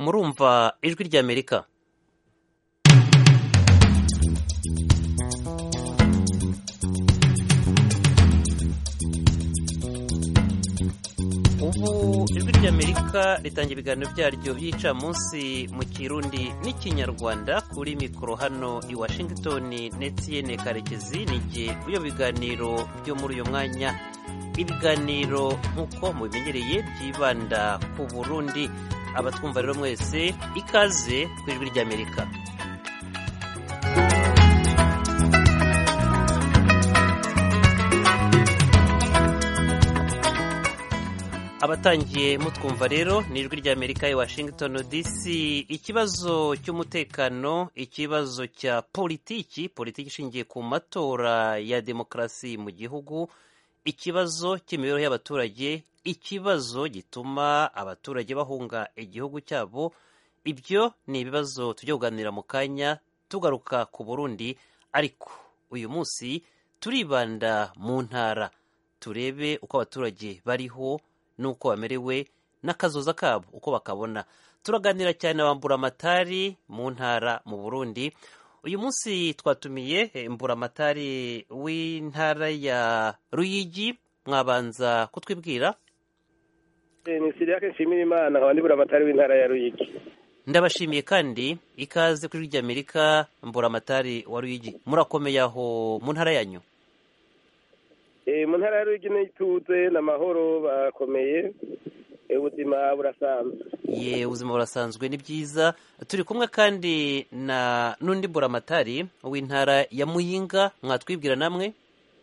murumva ijwi ry'amerika ubu ijwi ry'amerika ritanga ibiganiro byaryo by'icamunsi mu kirundi n'ikinyarwanda kuri mikoro hano i washington netiyene karekezi n'igihe iyo biganiro byo muri uyu mwanya ibiganiro nk'uko mubimenyereye byibanda ku burundi abatwumva rero mwese ikaze ku ijwi ry'amerika abatangiye mutwumva rero ni ijwi ry'amerika i washington dc ikibazo cy'umutekano ikibazo cya politiki politiki ishingiye ku matora ya demokarasi mu gihugu ikibazo cy'imibereho y'abaturage ikibazo gituma abaturage bahunga igihugu cyabo ibyo ni ibibazo tujya kuganira mu kanya tugaruka ku burundi ariko uyu munsi turibanda mu ntara turebe uko abaturage bariho n'uko bamerewe n'akazoza kabo uko bakabona turaganira cyane bambura amatari mu ntara mu burundi uyu munsi twatumiye mburamatari w'intara ya ruyigi mwabanza kutwibwira ni siriyake nshimira imana nkaba ndi buramatari w'intara ya ruyigi ndabashimiye kandi ikaze kuri ry'amerika mburamatari wa ruyigi murakomeye aho mu ntara yanyu mu ntara ya ruyigi n'ituze n'amahoro bakomeye ubuzima burasanzwe ye ubuzima burasanzwe ni byiza turi kumwe kandi na n'undi buramatari w'intara ya muyinga mwatwibwira namwe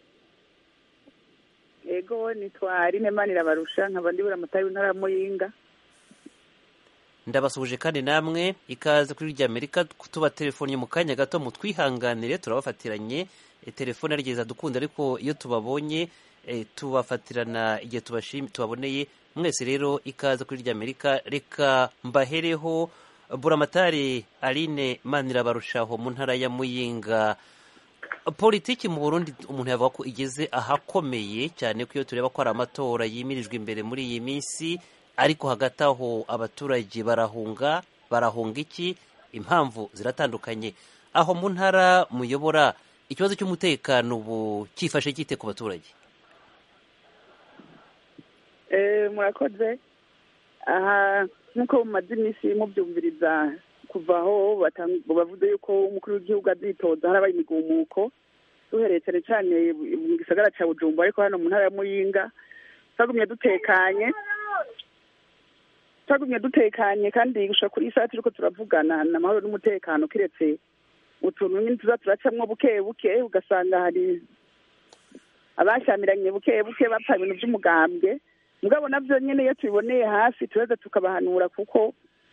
yego nitwa rine manirabarusha nkaba ndi buramatari w'intara ya muyinga ndabasuhuje kandi namwe ikaze kuri ry'amerika tuba telefoni mu kanya gato mutwihanganire turabafatiranye telefone arigeza dukunda ariko iyo tubabonye tubafatirana igihe tubaboneye mwese rero ikaze kuri ry'amerika reka mbahereho buramatari aline manirabarushaho mu ntara ya muyinga politiki mu burundi umuntu yavuga ko igeze ahakomeye cyane ko iyo tureba ko hari amatora yimirijwe imbere muri iyi minsi ariko hagati aho abaturage barahunga barahunga iki impamvu ziratandukanye aho mu ntara muyobora ikibazo cy'umutekano ubu cyifashe cyite ku baturage murakoze aha nk'uko mumaze iminsi mubyumviriza kuva aho bavuze yuko umukuru w'igihugu azitoza harabaye imigumuko duhereye cyane cyane mu gisagara cya bujumbu ariko hano mu ntara ya muyinga twagumye dutekanye twagumye dutekanye kandi gushaka kuri iyi saha turiko turavugana ni amahoro n'umutekano kiretse utuntu nyine tuza turacamwo buke buke ugasanga hari abashyamiranye buke buke bapfa ibintu by'umugambwe mugabo nabyo nyine iyo tubiboneye hafi turaza tukabahanura kuko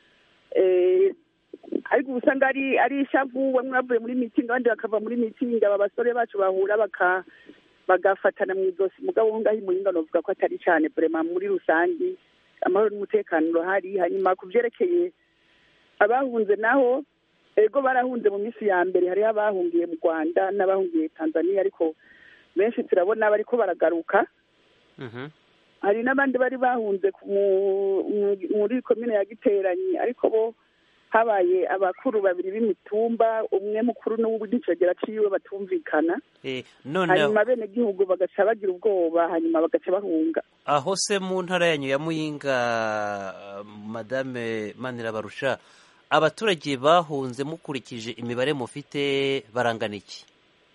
ariko uba usanga ari ari ishavu bamwe bavuye muri mitingi abandi bakava muri mitingi aba basore bacu bahura bagafatana mu izosi mugabo aho ngaho imuhinga novuga ko atari cyane burema muri rusange amahoro n'umutekano urahari hanyuma ku byerekeye abahunze naho ego barahunze mu minsi ya mbere hariho abahungiye mu rwanda n'abahungiye tanzania ariko benshi turabona bariko baragaruka hari n'abandi bari bahunze muri komine ya giteranyi ariko bo habaye abakuru babiri b'imitumba umwe mukuru n'icogera ciwe batumvikana hanyuma bene gihugu bagaca bagira ubwoba hanyuma bagaca bahunga aho se mu ntara yanyu ya muyinga madame manirabarusha abaturage bahunze mukurikije imibare mufite barangana iki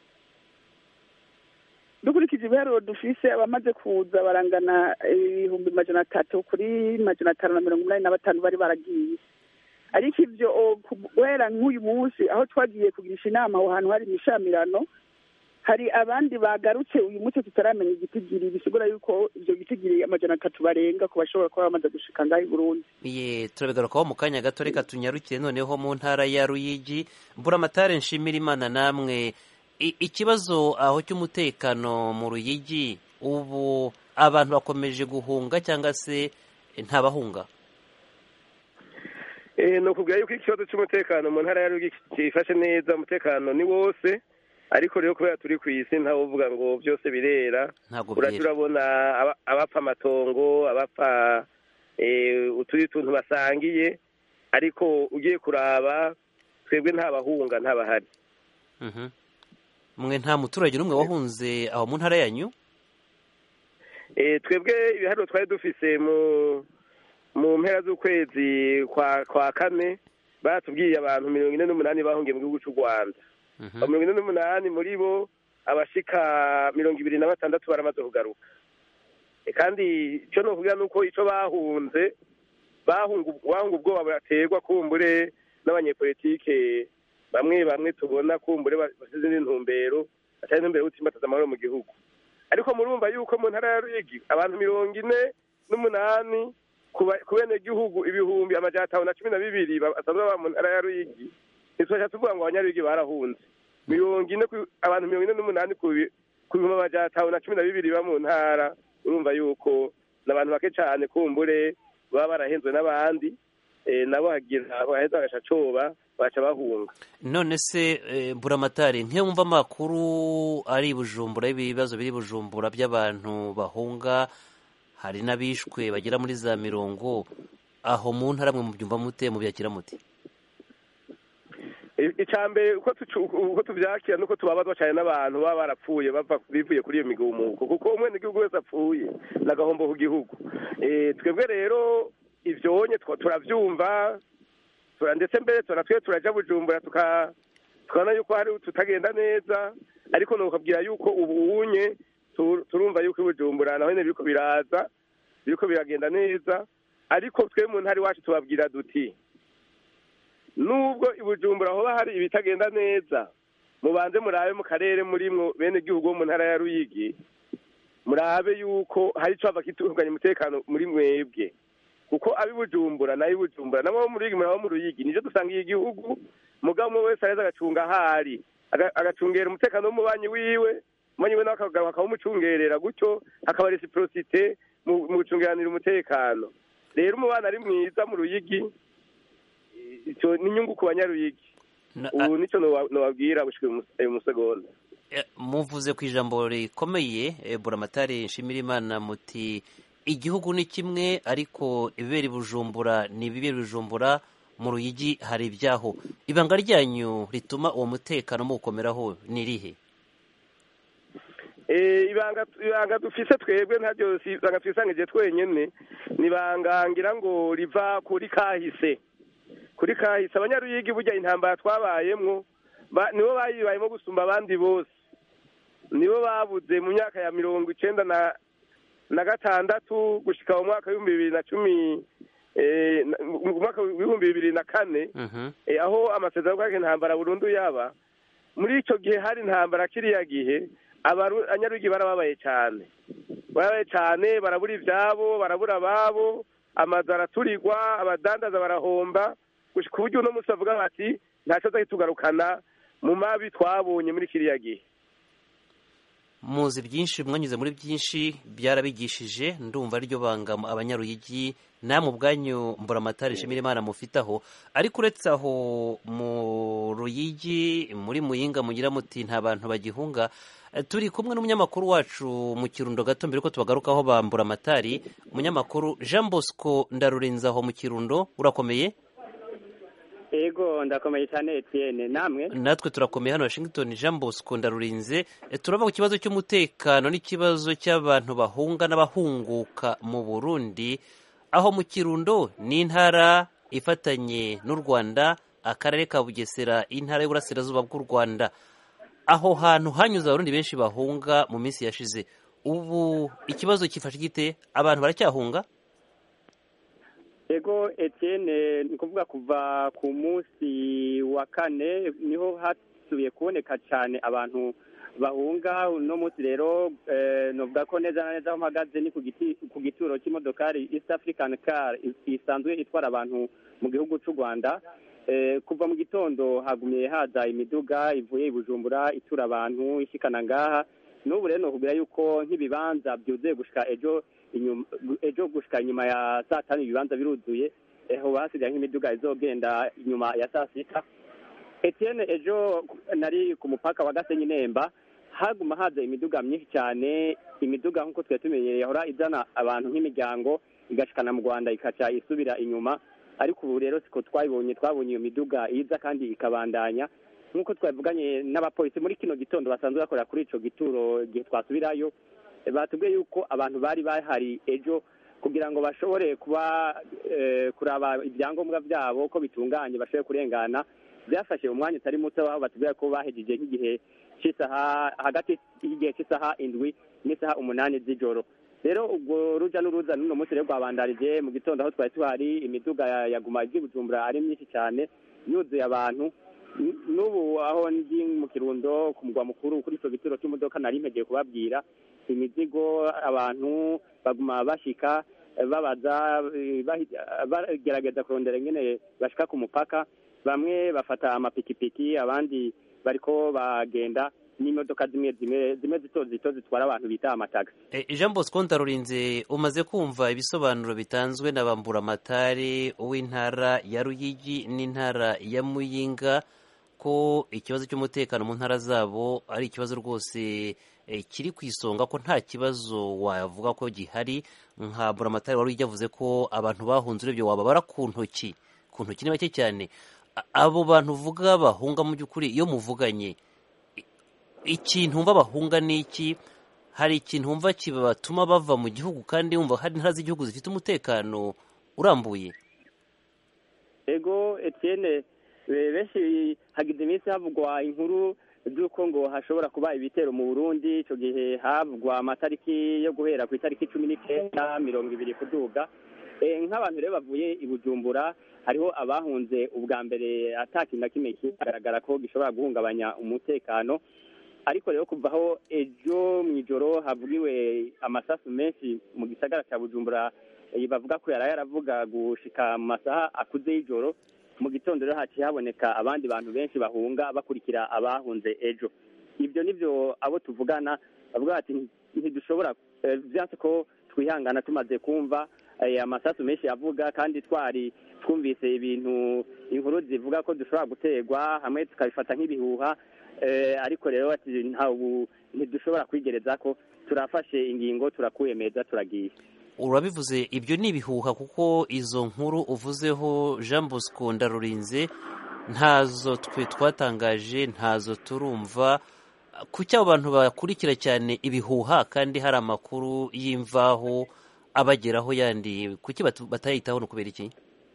dukurikije ibiharuro dufise abamaze kuza barangana ibihumbi majana atatu kuri majana atanu na mirongo inani na batanu bari baragiye ariko ibyo guhera nk'uyu munsi aho twagiye kugirisha inama aho hantu hari imishamirano hari abandi bagarutse uyu munsi tutaramenya igitigiri bisigura yuko ibyo gitigiri amajana atatu barenga ku bashobora kuba bamaze gushika ngaho i burundi ye turabigarukaho mu kanya gato reka tunyarukire noneho mu ntara ya ruyigi mburamatare nshimira imana namwe ikibazo aho cy'umutekano mu ruyigi ubu abantu bakomeje guhunga cyangwa se ntabahunga ni ukubwira yuko ikibazo cy'umutekano mu ntara ya ruyigi cyifashe neza umutekano ni wose ariko rero kubera turi ku isi ntawe uvuga ngo byose birera urajya urabona abapfa amatongo abapfa utundi tuntu basangiye ariko ugiye kuraba twebwe nta bahunga ntabahari mwe nta muturage n'umwe wahunze aho mu ntara yanyu twebwe ibiharuro twari dufise mu mu mpera z'ukwezi kwa kane batubwiye abantu mirongo ine n'umunani bahungiye mu gihugu cy'u rwanda mirongo ine n'umunani muri bo abashika mirongo ibiri na batandatu baramaze kugaruka kandi icyo ni ukuvuga ni uko icyo bahunze bahunga ubwoba buraterwa kumbure n'abanyepolitike bamwe bamwe tubona kumbure basize izindi ntumbero atari intumbero y'ubutsimbataza amahoro mu gihugu ariko murumva yuko mu ntara ya ruyigi abantu mirongo ine n'umunani ku bene gihugu ibihumbi amajana atanu na cumi na bibiri basanzwe baba mu ntara ya ruyigi ntitwasha tuvuga ngo abanyaruyigi barahunze mirongo ine abantu mirongo ine n'umunani ku bihumbi amajana atanu na cumi na bibiri ba mu ntara urumva yuko ni abantu bake cyane kumbure baba barahenzwe n'abandi nabo hagira baheza bagaca coba baca bahunga none se buramatari nk'iyo wumva amakuru ari bujumbura y'ibibazo biri bujumbura by'abantu bahunga hari n'abishwe bagera muri za mirongo aho mu ntara mwe mubyumva mute mubyakira muti icambere uko tubyakira nuko tubabazwa cyane n'abantu baba barapfuye bivuye kuri iyo migumuko kuko umwene igihugu wese apfuye ni agahombo ku gihugu twebwe rero ibyonye turabyumva ndetse mbere turatwe turajya bujumbura tukabona yuko hari tutagenda neza ariko nukabwira yuko ubu unye turumva yuko ibujumbura naho nyine biriko biraza biriko biragenda neza ariko twe mu ntara iwacu tubabwira duti nubwo ibujumbura hoba hari ibitagenda neza mubanze murabe mu karere murimwo bene igihugu bo mu ntara ya ruyigi murabe yuko hari icyo hava kitunganya umutekano muri mwebwe kuko abibujumbura nayo ibujumbura nabo mu ruyigi murabo mu ruyigi nicyo dusangiye igihugu mugabo umwe wese areza agacunga ahari agacungera umutekano w'umubanyi wiwe umubanyi we nawe akagaruka akawumucungerera gutyo hakaba resiprosite mu gucungeranira umutekano rero umubano ari mwiza mu ruyigi icyo ni inyungu ku banyaruyigi ubu nicyo nubabwira gushika uyu musegonda muvuze ku ijambo rikomeye buramatari nshimira imana muti igihugu ni kimwe ariko ibibera ibujumbura ni ibibera ibujumbura mu ruyigi hari ibyaho ibanga ryanyu rituma uwo mutekano muwukomeraho ni irihe ibanga dufise twebwe ntabyo ibanga twisangije twenyine ni ibanga ngira ngo riva kuri kahise kuri kahise abanyaruyigi burya intambara twabayemwo nibo bayibayemo gusumba abandi bose nibo babuze mu myaka ya mirongo icenda na na gatandatu gushika mu mwaka w'ibihumbi bibiri na cumi mu mwaka w'ibihumbi bibiri na kane aho amasezerano y'ubwake intambara burundu yaba muri icyo gihe hari intambara kiriya gihe abanyarwigi barababaye cyane barabaye cyane barabura ibyabo barabura ababo amazu araturirwa abadandaza barahomba ku buryo uno munsi bavuga bati ntacyo azahita mu mabi twabonye muri kiriya gihe muzi byinshi mwanyuze muri byinshi byarabigishije ndumva ryo banga abanyaruyigi namwe ubwanyu mburamatari nshimira imana mufitaho ariko uretse aho mu ruyigi muri muyinga mugira muti nta bantu bagihunga turi kumwe n'umunyamakuru wacu mu kirundo gato mbere ko tubagarukaho bambura amatari umunyamakuru jean bosco ndarurenza aho mu kirundo urakomeye ego ndakomeye cyane Etienne namwe natwe turakomeye hano Washington Jean Bosco ndarurinze turava ku kibazo cy'umutekano n'ikibazo cy'abantu bahunga n'abahunguka mu Burundi aho mu Kirundo ni intara ifatanye n'u Rwanda akarere ka Bugesera intara y'uburasirazuba bw'u Rwanda aho hantu hanyuze abarundi benshi bahunga mu minsi yashize ubu ikibazo kifashe gite abantu baracyahunga ego Etienne ni kuvuga kuva ku munsi wa kane niho hasubiye kuboneka cyane abantu bahunga uno munsi rero nuvuga ko neza na neza aho mpagaze ni ku gituro cy'imodokari East African Car isanzwe itwara abantu mu gihugu cy'u Rwanda kuva mu gitondo hagumye haza imiduga ivuye i Bujumbura itura abantu ishikana ngaha n'ubu rero nokubwira yuko nk'ibibanza byuzuye gushika ejo ejo gushika inyuma ya saa tanu ibibanza biruzuye eho hasigaye nk'imiduga izogenda inyuma ya saa sita Etienne ejo nari ku mupaka wa Gasenyi Nemba haguma haza imiduga myinshi cyane imiduga nk'uko twari tumenyereye yahora izana abantu nk'imiryango igashikana mu Rwanda ikaca isubira inyuma ariko ubu rero siko twabibonye twabonye iyo miduga iza kandi ikabandanya nk'uko twavuganye n'abapolisi muri kino gitondo basanzwe bakorera kuri ico gituro igihe twasubirayo eh, batubwiye yuko abantu bari bahari ejo kugira ngo bashobore kuba eh, kuraba ibyangombwa byabo ko bitunganye bashobore kurengana byafashe umwanya utari muto aho batubwira ko bahejeje nk'igihe cy'isaha hagati y'igihe cy'isaha indwi n'isaha umunani z'ijoro rero ubwo ruja n'uruza n'uno munsi rero rwabandarije mu gitondo aho twari tuhari imiduga ya- yaguma ijya i bujumbura ari myinshi cyane yuzuye abantu N- n'ubu aho ndi mu kirundo ku mugwa mukuru kuri icyo gituro cy'imodoka nari mpegeye kubabwira imizigo abantu baguma bashika eh, babaza eh, bahi- bagerageza kurondera ingene bashika ku mupaka bamwe bafata amapikipiki abandi bariko bagenda n'imodoka zimwe zimwe zimwe zito zito zitwara abantu bita amatagisi Eh, jean bosco ndarurinze umaze kumva ibisobanuro bitanzwe na bamburamatari uw'intara ya ruyigi n'intara ya muyinga ko ikibazo cy'umutekano mu ntara zabo ari ikibazo rwose eh, kiri ku isonga ko nta kibazo wavuga ko gihari nka buramatari wari yavuze ko abantu bahunze urebye wababara ku ntoki ku ntoki ni bake cyane A- abo bantu uvuga bahunga mu by'ukuri iyo muvuganye ikintu wumva bahunga ni iki hari ikintu wumva kibatuma bava mu gihugu kandi wumva hari intara z'igihugu zifite umutekano urambuye ego etienne eh, benshi hagize iminsi havugwa inkuru z'uko ngo hashobora kuba ibitero mu burundi icyo gihe havugwa amatariki yo guhera ku itariki cumi n'icyenda mirongo ibiri kuduga Eh, nk'abantu rero bavuye i bujumbura hariho abahunze ubwa mbere ata kintu na kimwe kigaragara ko gishobora guhungabanya umutekano ariko rero kuva aho ejo mu ijoro havugiwe amasasu menshi mu gisagara cya bujumbura eh, bavuga ko yari yaravuga gushika mu masaha akuze y'ijoro mu gitondo rero haciye haboneka abandi bantu benshi bahunga bakurikira abahunze ejo ibyo nibyo abo tuvugana bavuga bati ntidushobora eh, vyanse ko twihangana tumaze kumva eh, amasasu menshi avuga kandi twari twumvise ibintu inkuru zivuga ko dushobora guterwa hamwe tukabifata nk'ibihuha eh, ariko rero ati ntawu ntidushobora kwigereza ko turafashe ingingo turakwiyemeza turagiye urabivuze ibyo ni ibihuha kuko izo nkuru uvuzeho jean bosco ndarurinze ntazo twe twatangaje ntazo turumva kuki abo bantu bakurikira cyane ibihuha kandi hari amakuru y'imvaho abageraho yandi kuki batu- batayitaho ni ukubera iki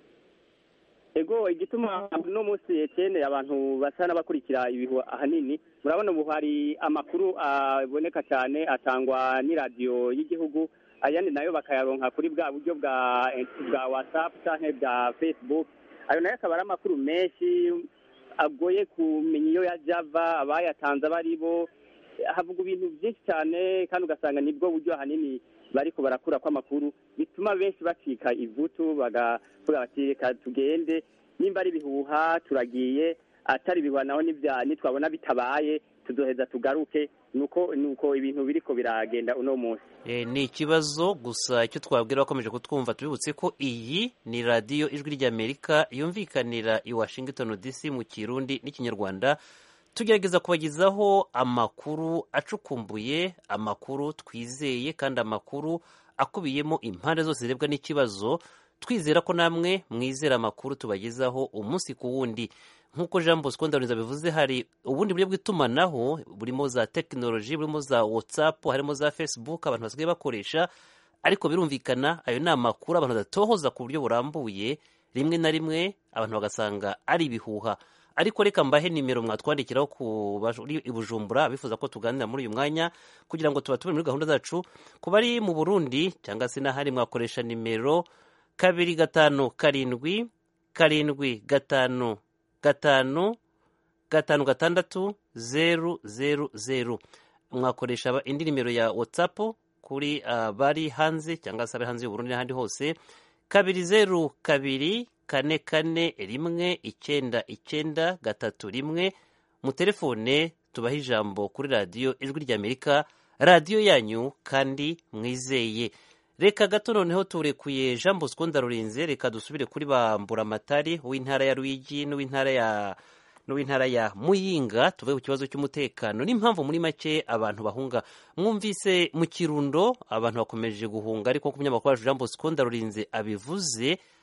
ego igituma uno munsi etene abantu basa n'abakurikira ibihu ahanini murabona ubu hari amakuru aboneka cyane atangwa n'iradiyo y'igihugu ayandi nayo bakayaronka kuri bwa buryo bwa bwa whatsapp cyangwa bwa facebook ayo nayo akaba ari amakuru menshi agoye kumenya iyo yajya ava abayatanze abo ari bo havuga ibintu byinshi cyane kandi ugasanga nibwo buryo ahanini bariko barakura kw'amakuru bituma benshi bacika ivutu bagavuga bati reka tugende nimba ari ibihuha turagiye atari ibihuha naho nibya nitwabona bitabaye tuzoheza tugaruke nuko nuko ibintu biriko biragenda uno munsi Eh, ni ikibazo gusa icyo twabwira abakomeje kutwumva tubibutse ko iyi ni radiyo ijwi ry'amerika yumvikanira i washington dc mu kirundi n'ikinyarwanda tugerageza kubagezaho amakuru acukumbuye amakuru twizeye kandi amakuru akubiyemo impande zose zirebwa n'ikibazo twizera ko namwe mwizera amakuru tubagezaho umunsi ku wundi nk'uko jean bosco ndarurinze bivuze hari ubundi buryo bw'itumanaho burimo za tekinoloji burimo za whatsapp harimo za facebook abantu basigaye bakoresha ariko birumvikana ayo ni amakuru abantu badatohoza ku buryo burambuye rimwe na rimwe abantu bagasanga ari ibihuha ariko reka mbahe nimero mwatwandikiraho ku bari i bujumbura bifuza ko tuganira muri uyu mwanya kugira ngo tuba turi muri gahunda zacu ku bari mu burundi cyangwa se n'ahandi mwakoresha nimero kabiri gatanu karindwi karindwi gatanu gatanu gatanu gatandatu zeru zeru zeru mwakoresha aba- indi nimero ya whatsapp kuri abari hanze cyangwa se abari hanze y'uburundi n'ahandi hose kabiri zeru kabiri kane kane rimwe icyenda icyenda gatatu rimwe mu telefone tubaha ijambo kuri radiyo ijwi ry'amerika radiyo yanyu kandi mwizeye reka gato noneho turekuye jean bosco ndarurinze reka dusubire kuri bamburamatari uw'intara ya ruyigi n'uw'intara ya n'uw'intara ya muyinga tuve ku kibazo cy'umutekano n'impamvu muri make abantu bahunga mwumvise mu kirundo abantu bakomeje guhunga ariko ku munyamakuru wacu jean bosco ndarurinze abivuze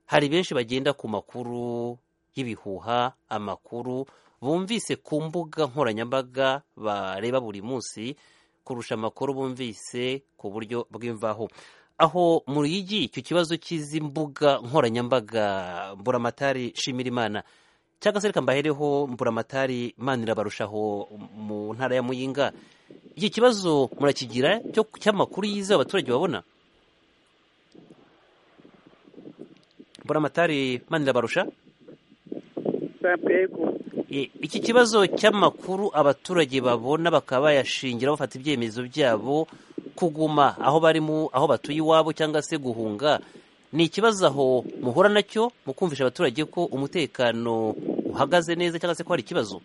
hari benshi bagenda ku makuru y'ibihuha amakuru bumvise ku mbuga nkoranyambaga bareba buri munsi kurusha amakuru bumvise ku buryo bw'imvaho aho mu Ruyigi icyo kibazo cy'izi mbuga nkoranyambaga mburamatari shimirimana cyangwa se reka mbahereho mburamatari manira barushaho mu ntara ya muyinga iki kibazo murakigira cyo cy'amakuru yizewe abaturage babona mburamatari manira barusha yego E, iki kibazo cy'amakuru abaturage babona bakaba bayashingira bafata ibyemezo byabo kuguma aho bari mu aho batuye iwabo cyangwa se guhunga ni ikibazo aho muhura nacyo mu kumvisha abaturage ko umutekano uhagaze neza cyangwa se ko hari ikibazo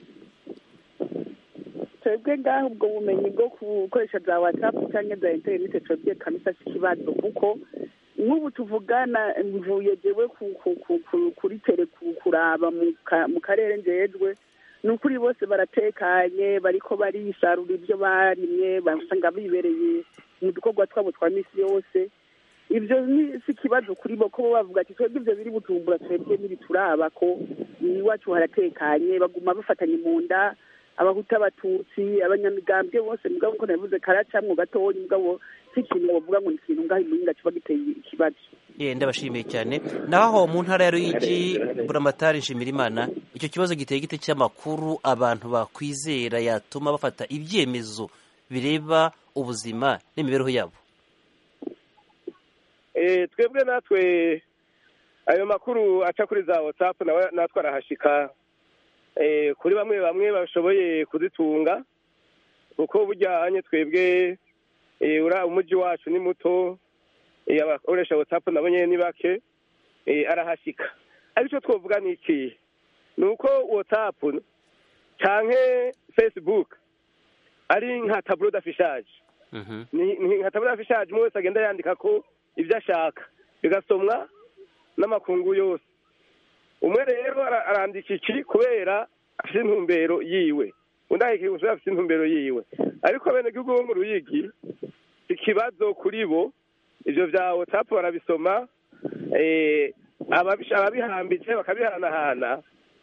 twebwe ngaho ubwo bumenyi bwo gukoresha za watsapu cyangwa za interineti twebwe kamisa si ikibazo kuko nk'ubu tuvugana mvuye jewe ku- ku- ku- ku- kuri tere ku- kuraba mu ka- mu karere njejwe ni ukuri bose baratekanye bariko barisarura ibyo barimye basanga bibereye mu dukorwa twabo twa misi yose ibyo ni si ikibazo kuri bo ko bo bavuga ati twebwe ibyo biri butumbura twebwe ntibituraba ko iwacu haratekanye baguma bafatanye mu nda abahuta abatutsi abanyamigambwe bose mugabo nkuko nabivuze karacamwo gatoya mugabo si ikintu wovuga ngo ni ikintu ngaho imuhinga kiba giteye ikibazo ye ndabashimiye cyane naho mu ntara ya Ruyigi buramatari nshimirimana icyo kibazo giteye gite cy'amakuru abantu bakwizera yatuma bafata ibyemezo bireba ubuzima n'imibereho yabo Eh, twebwe natwe ayo makuru aca kuri za watsapu nawe natwe arahashika eh, kuri bamwe bamwe bashoboye kuzitunga kuko bujyanye twebwe eh, ura umujyi wacu ni muto eh, abakoresha watsapu nabo nyene ni bake eh, arahashika ariko icyo twovuga ni iki ni uko watsapu canke facebook ari nka taburo d'affichage Mhm. ni ni nka tabura y'afishaje umwe wese agenda yandika ko ibyo ashaka bigasomwa n'amakungu yose umwe rero ara- arandika iki kubera afite intumbero yiwe undi ahekeye gusa afite intumbero yiwe ariko bene gihugu bo mu ruyigi ikibazo kuri bo ivyo vya whatsapp barabisoma eh, ababish- ababihambitse bakabihanahana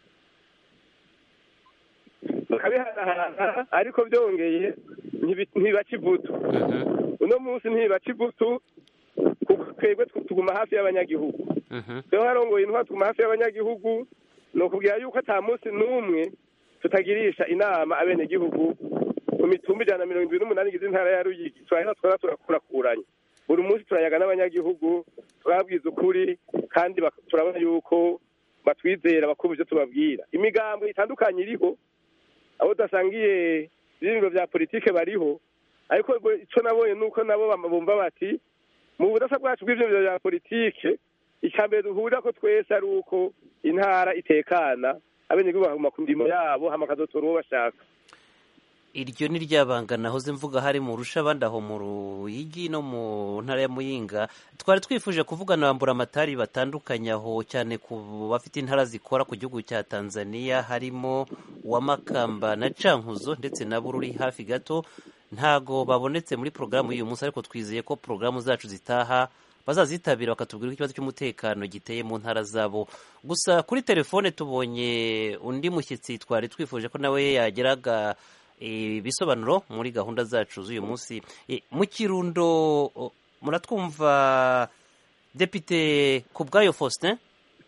bakabihanahana ariko byongeye ntibi- ntibaca ivutu Mhm. uno munsi ntibaca ivutu kuko twebwe tw- tuguma hafi y'abanyagihugu Mhm. rero harongoye intwara tuguma hafi y'abanyagihugu ni ukubwira yuko ata munsi n'umwe tutagirisha inama abenegihugu mu mitumba ijana na mirongo ibiri n'umunani igize intara ya ruyigi turahera twara turakurakuranya buri munsi turayaga n'abanyagihugu turababwiza ukuri kandi bak- turabona yuko batwizera bakumva ivyo tubabwira imigambo itandukanye iriho abo udasangiye ibirindiro vya politike bariho ariko bo- ico nabonye nuko nabo bama- bumva bati mu budasa bwacu bw'ivyo vya politike icya mbere duhurira ko twese ari uko intara itekana abenegihugu bakaguma ku ndimo yabo hama bakazotora uwo bashaka iryo ni ryabanga nahoze mvuga hari mu rusha abandi aho mu ruyigi no mu ntara ya muyinga twari twifuje kuvugana bambura amatari batandukanye aho cyane ku bafite intara zikora ku gihugu cya tanzania harimo uwa makamba na cankuzo ndetse na bururi hafi gato ntago babonetse muri porogaramu y'uyu munsi ariko twizeye ko porogaramu zacu zitaha bazazitabira bakatubwira uko ikibazo cy'umutekano giteye mu ntara zabo gusa kuri telefone tubonye undi mushyitsi twari twifuje ko nawe yageraga ibisobanuro muri gahunda zacu z'uyu munsi Eh, mu kirundo oh, muratwumva depite ku bwayo faustin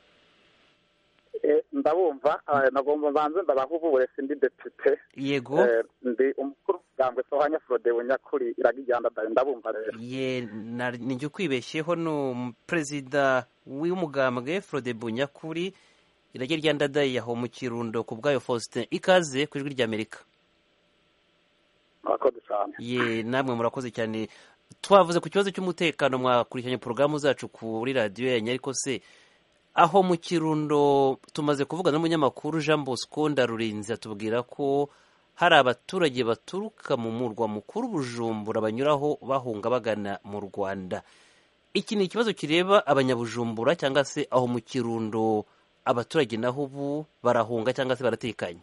Eh, ndabumva eh, nagomba mbanze ndabaha ububure sindi depite yego Eh, ndi umukuru w'umugambwe sohanya frode bunyakuri iragijyanda dayo ndabumva rero ye na- ninjye ukwibeshyeho ni umuperezida w'umugambwe frode bunyakuri irage rya ndadaye aho mu kirundo ku bwayo faustin ikaze ku ijwi ry'amerika murakoze cyane ye namwe murakoze cyane twavuze ku kibazo cy'umutekano mwakurikiranye porogaramu zacu kuri radiyo yanyu ariko se aho mu kirundo tumaze kuvugana n'umunyamakuru jean bosco ndarurinzi atubwira ko hari abaturage baturuka mu murwa mukuru bujumbura banyuraho bahunga bagana mu rwanda iki ni ikibazo kireba abanyabujumbura cyangwa se aho mu kirundo abaturage naho ubu barahunga cyangwa se baratekanye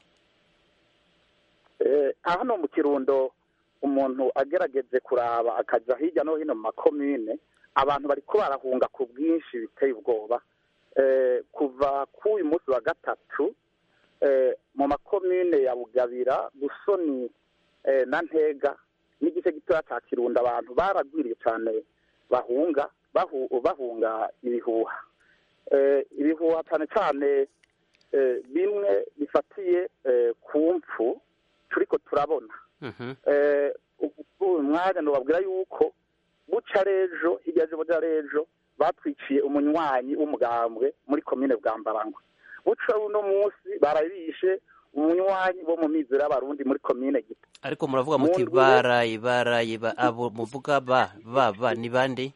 Eh, hano mu kirundo umuntu agerageje kuraba akajya hirya no hino mu makomine abantu bariko barahunga ku bwinshi biteye ubwoba eh, kuva k'uyu munsi wa gatatu eh, mu makomine ya bugabira busoni eh, na ntega n'igice gitoya cya kirundo abantu baragwiriye cyane bahunga bahu, bahunga ibihuha eh, ibihuha cyane cyane eh, bimwe bifatiye eh, ku mpfu turiko turabona Mhm. eh, uyu mwanya nubabwira yuko buca rejo hirya y'ejo buca rejo batwiciye umunywanyi w'umugambwe muri komine bwambarangwa buca uno munsi barabishe umunywanyi wo mu mizero y'abarundi muri komine gito ariko muravuga muti Mu ndwi- baraye baraye ba- abo muvuga ba ba ba ni bande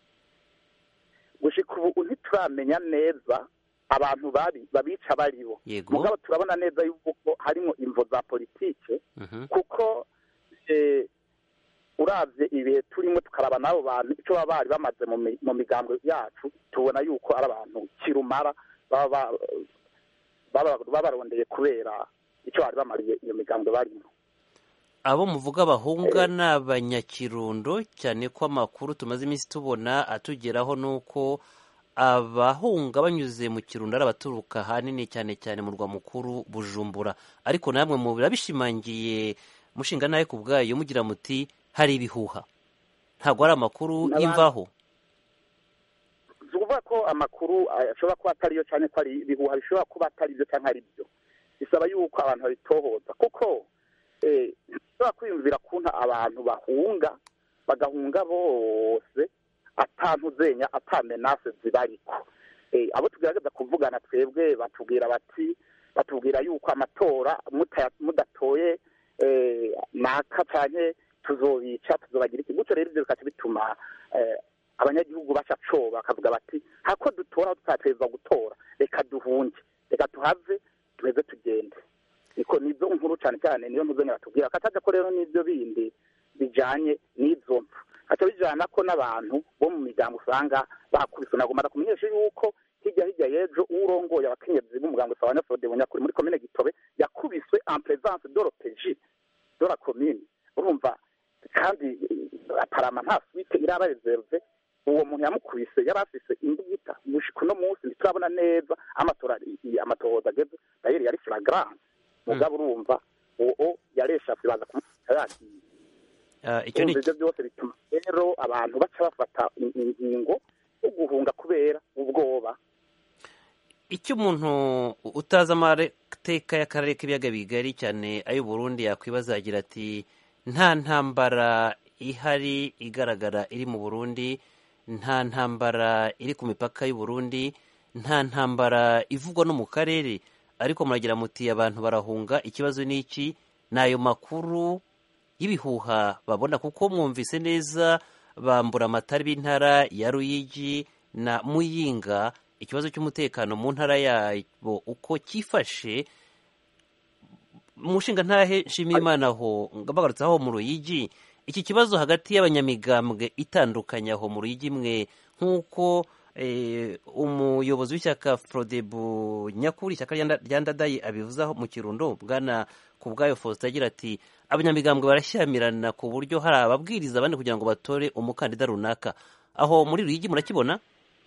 gushika ubu ntituramenya neza abantu babi babica baribo yego mugabo turabona neza yuko harimo imvo za politike Mhm. kuko eh, uravye ibihe turimo tukaraba n'abo bantu icyo baba bari bamaze mu mi- mu migambwe yacu tubona yuko ari abantu kirumara baba ba- baba- babarondeye kubera icyo bari bamariye iyo migambwe barimo abo muvuga bahunga ni abanyakirundo cyane ko amakuru tumaze iminsi tubona atugeraho ni uko abahunga banyuze mu kirundo ari abaturuka ahanini cyane cyane mu rwa mukuru bujumbura ariko namwe mu birabishimangiye mushinga nawe ku bwayo mugira muti hari ibihuha ntabwo ari amakuru N'abandi- y'imvaho si ukuvuga ko amakuru eh, ashobora kuba atariyo cyane ko ari ibihuha bishobora kuba atari byo cyangwa ari byo bisaba yuko abantu babitohoza kuko eh, ntishobora kwiyumvira kuntu abantu bahunga bagahunga bose atantuzenya atamenase zibariko eh, abo tugerageza kuvugana twebwe batubwira bati batubwira yuko amatora muta- mudatoye eh, naka canke tuzobica tuzobagira iki gutyo rero ivyo bikaca bituma eh, abanyagihugu baca coba bakavuga bati hako dutora aho tutatezwa gutora reka duhunge reka tuhave tuheze tugende niko nizo nkuru cyane cyane niyo mpuze batubwira kataja ko rero n'ivyo bindi bijanye n'izo mpfu haca bijana ko n'abantu bo mu miryango usanga bakubise nagomba kumenyesha yuko hirya hirya y'ejo urongoye abakenyezi b'umuganga usaba nyafode bunyakuri muri komine gitobe yakubiswe en présence de l'OPJ de la commune urumva kandi eh, aparama nta suite iraba reserve uwo muntu yamukubise yari afise imbugita gushika uno munsi ntiturabona neza amatora amatohoza ageze dayeri yari flagrant mugabo urumva uwo yareshafye baza kumufata yagiye Ah, icyo ni urumva ivyo byose bituma rero abantu baca bafata in- ingingo yo guhunga kubera ubwoba icyo umuntu utazi amateka y'akarere k'ibiyaga bigari cyane ay'u Burundi yakwibaza agira ati nta ntambara ihari igaragara iri mu Burundi nta ntambara iri ku mipaka y'u Burundi nta ntambara ivugwa no mu karere ariko muragira muti abantu barahunga ikibazo ni iki ni ayo makuru y'ibihuha babona kuko mwumvise neza bambura amatari b'intara ya Ruyigi na Muyinga ikibazo cy'umutekano mu ntara yabo uko cyifashe mushinga ntahe nshimiye imana aho bagarutse aho mu ruyigi iki kibazo hagati y'abanyamigambwe itandukanye aho mu ruyigi mwe nk'uko eh, umuyobozi w'ishyaka frodebu nyakuri ishyaka rya Nda- rya ndadayi abivuzaho mu kirundo bwana ku bwayo faustin agira ati abanyamigambwe barashyamirana ku buryo hari ababwiriza abandi kugira ngo batore umukandida runaka aho muri ruyigi murakibona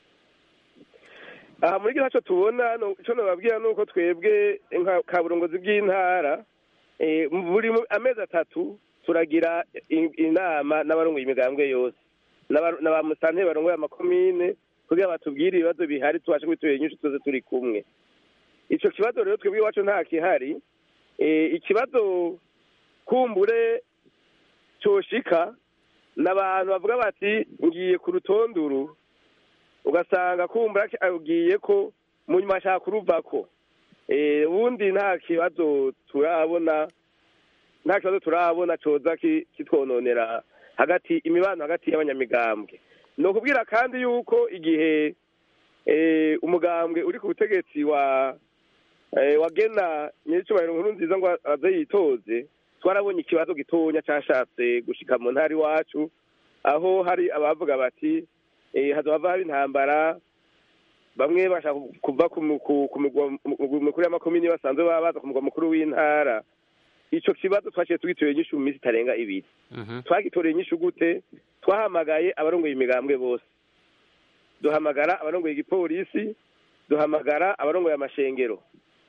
aha muri gihe tubona no- icyo nababwira ni uko twebwe nka kaburongozi bw'intara eh, buri mu- amezi atatu turagira i- inama n'abarongoye imigambwe yose n'aba- na ba musanteri barongoye amakomine kugira batubwire ibibazo bihari tubashe kubitorera inyinshi tuze turi kumwe ico kibazo rero twebwe iwacu nta kihari eh, ikibazo kumbure coshika n'abantu bavuga bati ngiye ku rutonduru ugasanga kumbura abwiye ko mu nyuma ashaka kuruvako Eh, ubundi nta kibazo turabona nta kibazo turabona coza ki- kitwononera hagati imibano hagati y'abanyamigambwe ni ukubwira kandi yuko igihe eh, umugambwe uri ku butegetsi wa eh, wagena nyir'icyubahiro nkuru nziza ngo aze yitoze twarabonye ikibazo gitonya cashatse gushika mu ntara iwacu aho hari abavuga bati eh, hazohava haba intambara bamwe bashaka kuva ku mu- ku- ku mugwa mugwa mukuru y'amakomini basanzwe baba baza ku mugwa mukuru w'intara ico kibazo twaciye tugitoreye inyishu mu minsi itarenga ibiri Mhm. twagitoreye inyishu gute twahamagaye abarongoye imigambwe bose duhamagara abarongoye igipolisi duhamagara abarongoye amashengero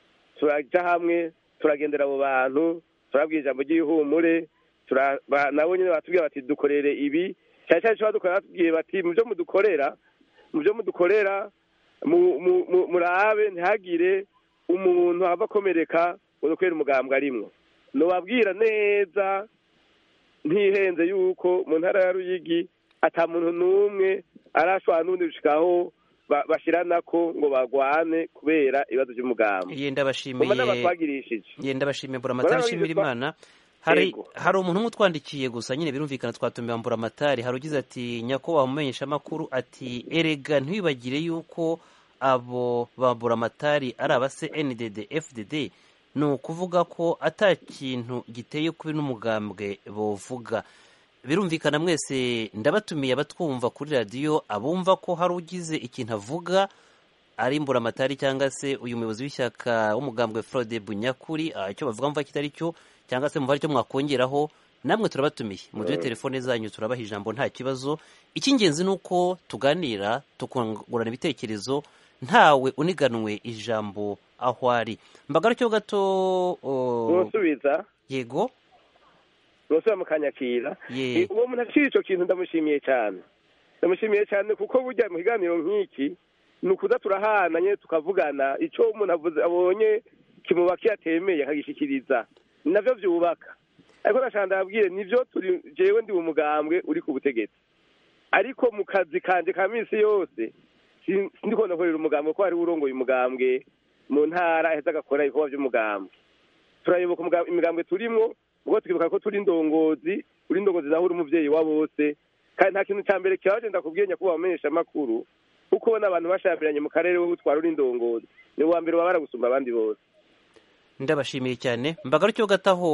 turaja hamwe turagendera abo bantu turabwira ijambo ry'ihumure tura- ba- nabo nyine batubwira bati dukorere ibi cyane cyane icyo badukorera batubwiye bati mu byo mudukorera mu byo mudukorera mu- mu- mu- murabe ntihagire umuntu ava akomereka ngo dukorere umugambwe arimwo nubabwira neza ntihenze yuko mu ntara ya ruyigi ata muntu n'umwe arashobora n'ubundi gushikaho ba- bashiranako ngo bagwane kubera ibibazo by'umugambi ye muma ndabashimiye n'abatwagirishije ye ndabashimiye mburamatari Barabizi nshimira twa- imana hari Yego. hari umuntu umwe utwandikiye gusa nyine birumvikana twatumiye mburamatari hari ugize ati nyakubahwa mumenyesha amakuru ati erega ntiwibagire yuko abo ba mburamatari ari abase ndd fdd ni ukuvuga ko ata kintu giteye kubi n'umugambwe bovuga birumvikana mwese ndabatumiye abatwumva kuri radiyo abumva ko hari ugize ikintu avuga ari mburamatari cyangwa se uyu muyobozi w'ishyaka w'umugambwe Frode Bunyakuri ah, icyo bavuga mva kitari cyo cyangwa se mumva icyo mwakongeraho namwe turabatumiye muduhe telefone zanyu turabaha ijambo nta kibazo icy'ingenzi ni uko tuganira tukungurana ibitekerezo ntawe uniganwe ijambo aho ari mbagarukeho gato oh, ntusubiza yego ntusubira mukanyakira Ye. Eh, uwo muntu aciye icyo kintu ndamushimiye cyane ndamushimiye cyane kuko burya mu kiganiro nk'iki ni ukuza turahananye tukavugana icyo umuntu avuze abonye kimubakiye atemeye akagishyikiriza ni navyo byubaka ariko ndashaka ndababwire nivyo turi jewe ndi umugambwe uri ku butegetsi ariko mu kazi kanje ka minsi yose si- sindiko ndakorera umugambwe ko hariho urongoye umugambwe mu ntara aheza agakora ibikorwa by'umugambwe turayoboka umuga- imigambwe turimwo ubwo tukibuka ko turi indongozi uri indongozi nawe uri umuvyeyi wa bose kandi nta kintu ca mbere kibaje ndakubwiye nyakubahwa bamenyesha amakuru kuko ubona abantu bashambiranye mu karere wowe utwara uri indongozi ni uwa mbere wabara gusumba abandi bose ndabashimiye cyane mbagarukeho gato aho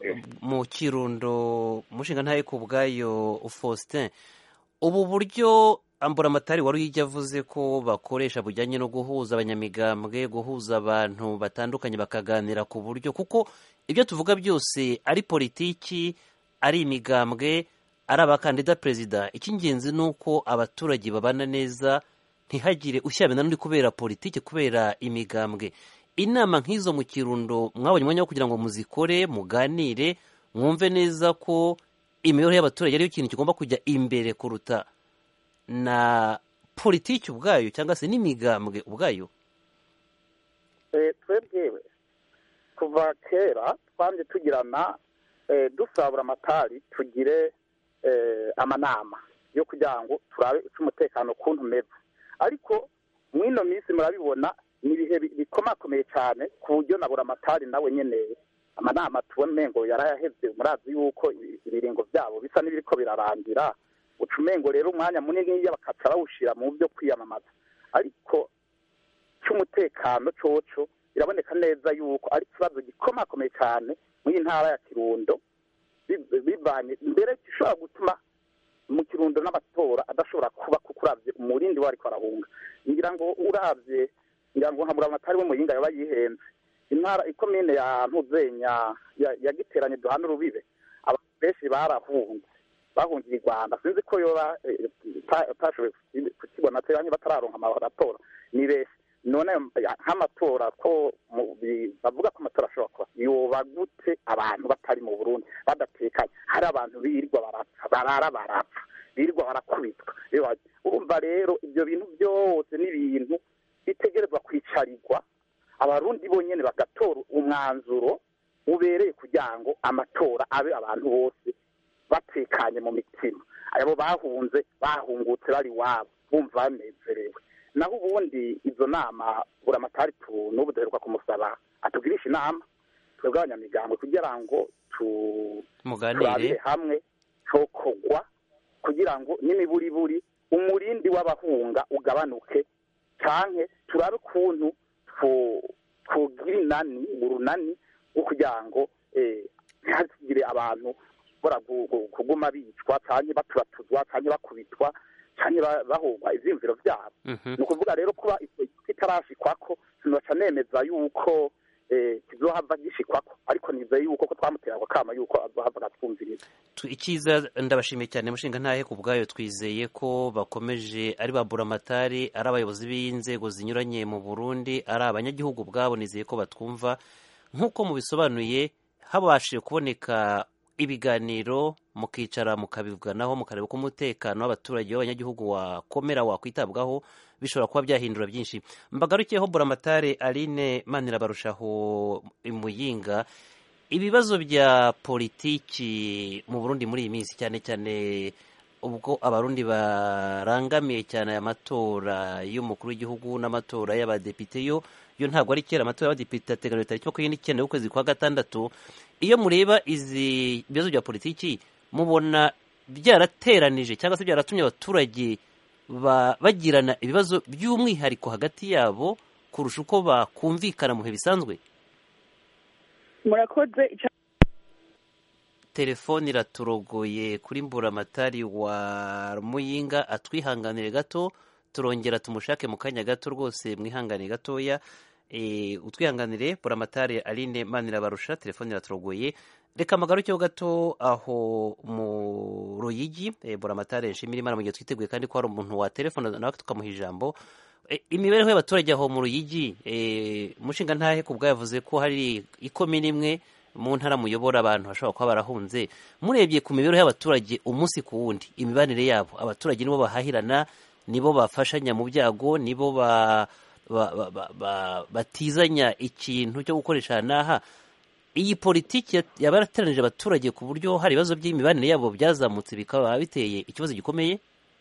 mu kirundo umushinga ntaye ku bwayo faustin ubu buryo amburamatari wari uyijya avuze ko bakoresha bujyanye no guhuza abanyamigambwe guhuza abantu batandukanye bakaganira ku buryo kuko ibyo tuvuga byose ari politiki ari imigambwe ari abakandida perezida icy'ingenzi ni uko abaturage babana neza ntihagire ushyirana n'undi kubera politiki kubera imigambwe inama nk'izo mu kirundo mwabonye umwanya wo kugira ngo muzikore muganire mwumve neza ko imibereho y'abaturage ariyo kintu kigomba kujya imbere kuruta na politiki ubwayo cyangwa se n'imigambwe ubwayo Eh, twebwewe kuva kera twanje tugirana eh, dusabura amatari tugire eh, amanama yo kugira ngo turabe uko umutekano ukuntu umeze ariko mw'ino minsi murabibona ni ibihe bi- bikomakomeye cyane ku buryo na buramatari nawe nyene amanama tubona umengo yarayaheze murazi yuko ibi- ibiringo byabo bisa n'ibiriko birarangira uca umengo rero umwanya munini bakaca bawushira mu byo kwiyamamaza ariko cy'umutekano coco biraboneka neza yuko ari ikibazo gikomakomeye cyane muri iyi ntara ya kirundo bi- bivanye mbere gishobora gutuma mu kirundo n'amatora adashobora kuba kuko uravye umurindi we ariko arahunga ngira ngo uravye ngira ngo nka buramatari we muyinga yaba yihenze intara ikomine ya ntuzenya ya- yagiteranye duhana urubibe abantu benshi barahunze bahungiye i rwanda sinzi ko yoba eh, ta- utashoboye kuki- kukibona cyangwa batararonka amatora ni benshi none ya- nk'amatora ko mu- bi- bavuga ko amatora ashobora kuba yoba gute abantu batari mu burundi badatekanye hari abantu birirwa barapfa barara barapfa birirwa barakubitwa Reba, urumva rero ibyo bintu byose ni ibintu bitegerezwa kwicarirwa abarundi bonyene bagatora umwanzuro ubereye kugira ngo amatora abe abantu bose batekanye mu mitima abo bahunze bahungutse bari iwabo bumva banezerewe naho ubundi izo nama buramatari tu n'ubu duheruka kumusaba atugirisha inama twebwe abanyamigambwe kugira ngo tu turabire muganire hamwe cokogwa kugira ngo n'imiburiburi umurindi w'abahunga ugabanuke canke turabe ukuntu two- twogira inani urunani rwo kugira ngo eh, ntihagire abantu bora gu- gu- kuguma bicwa canke baturatuzwa canke bakubitwa canke ba- bahogwa ivyiyumviro vyabo Mhm. ni ukuvuga rero kuba icyo kitarashikwako sinoca nemeza yuko kizohava gishikwako ariko nizeye yuko ko twamutera ako kama yuko azohava agatwumviriza icyiza ndabashimiye cyane mushinga ntahe ku bwayo twizeye ko bakomeje ari ba buramatari ari abayobozi b'inzego zinyuranye mu burundi ari abanyagihugu ubwabo nizeye ko batwumva nk'uko mubisobanuye habashije kuboneka ibiganiro mukicara mukabivuganaho mukareba uko umutekano w'abaturage b'abanyagihugu wakomera wakwitabwaho bishobora kuba byahindura byinshi mbagarukiyeho buramatare aline manirabarushaho imuyinga ibibazo bya politiki mu burundi muri iyi minsi cyane cyane ubwo abarundi barangamiye cyane aya matora y'umukuru w'igihugu n'amatora y'abadepite yo yo ntabwo ari kera amatora y'abadepite ateganyijwe tariki makumyabiri n'icyenda y'ukwezi kwa gatandatu iyo mureba izi bibazo bya politiki mubona byarateranije cyangwa se byaratumye abaturage bagirana ibibazo by'umwihariko hagati yabo kurusha uko bakumvikana mu bihe bisanzwe murakoze telefone iraturogoye kuri mburamatari wa muyinga atwihanganire gato turongera tumushake mu kanya gato rwose mwihangane gatoya utwihanganire buramatari aline manirabarusha telefone iraturogoye reka amagarukeho gato aho mu ruyigi buramatari nshimira imana mu gihe twiteguye kandi ko hari umuntu wa telefone nawe tukamuha ijambo imibereho y'abaturage aho mu ruyigi umushinga ntahe ku yavuze ko hari ikomini imwe mu ntara muyobora abantu bashobora kuba barahunze murebye ku mibereho y'abaturage umunsi ku wundi imibanire yabo abaturage nibo bahahirana nibo bafashanya mu byago nibo batizanya ikintu cyo gukoresha n'aha iyi politiki yaba yarateranije abaturage ku buryo hari ibibazo by'imibanire yabo byazamutse bikaba biteye ikibazo gikomeye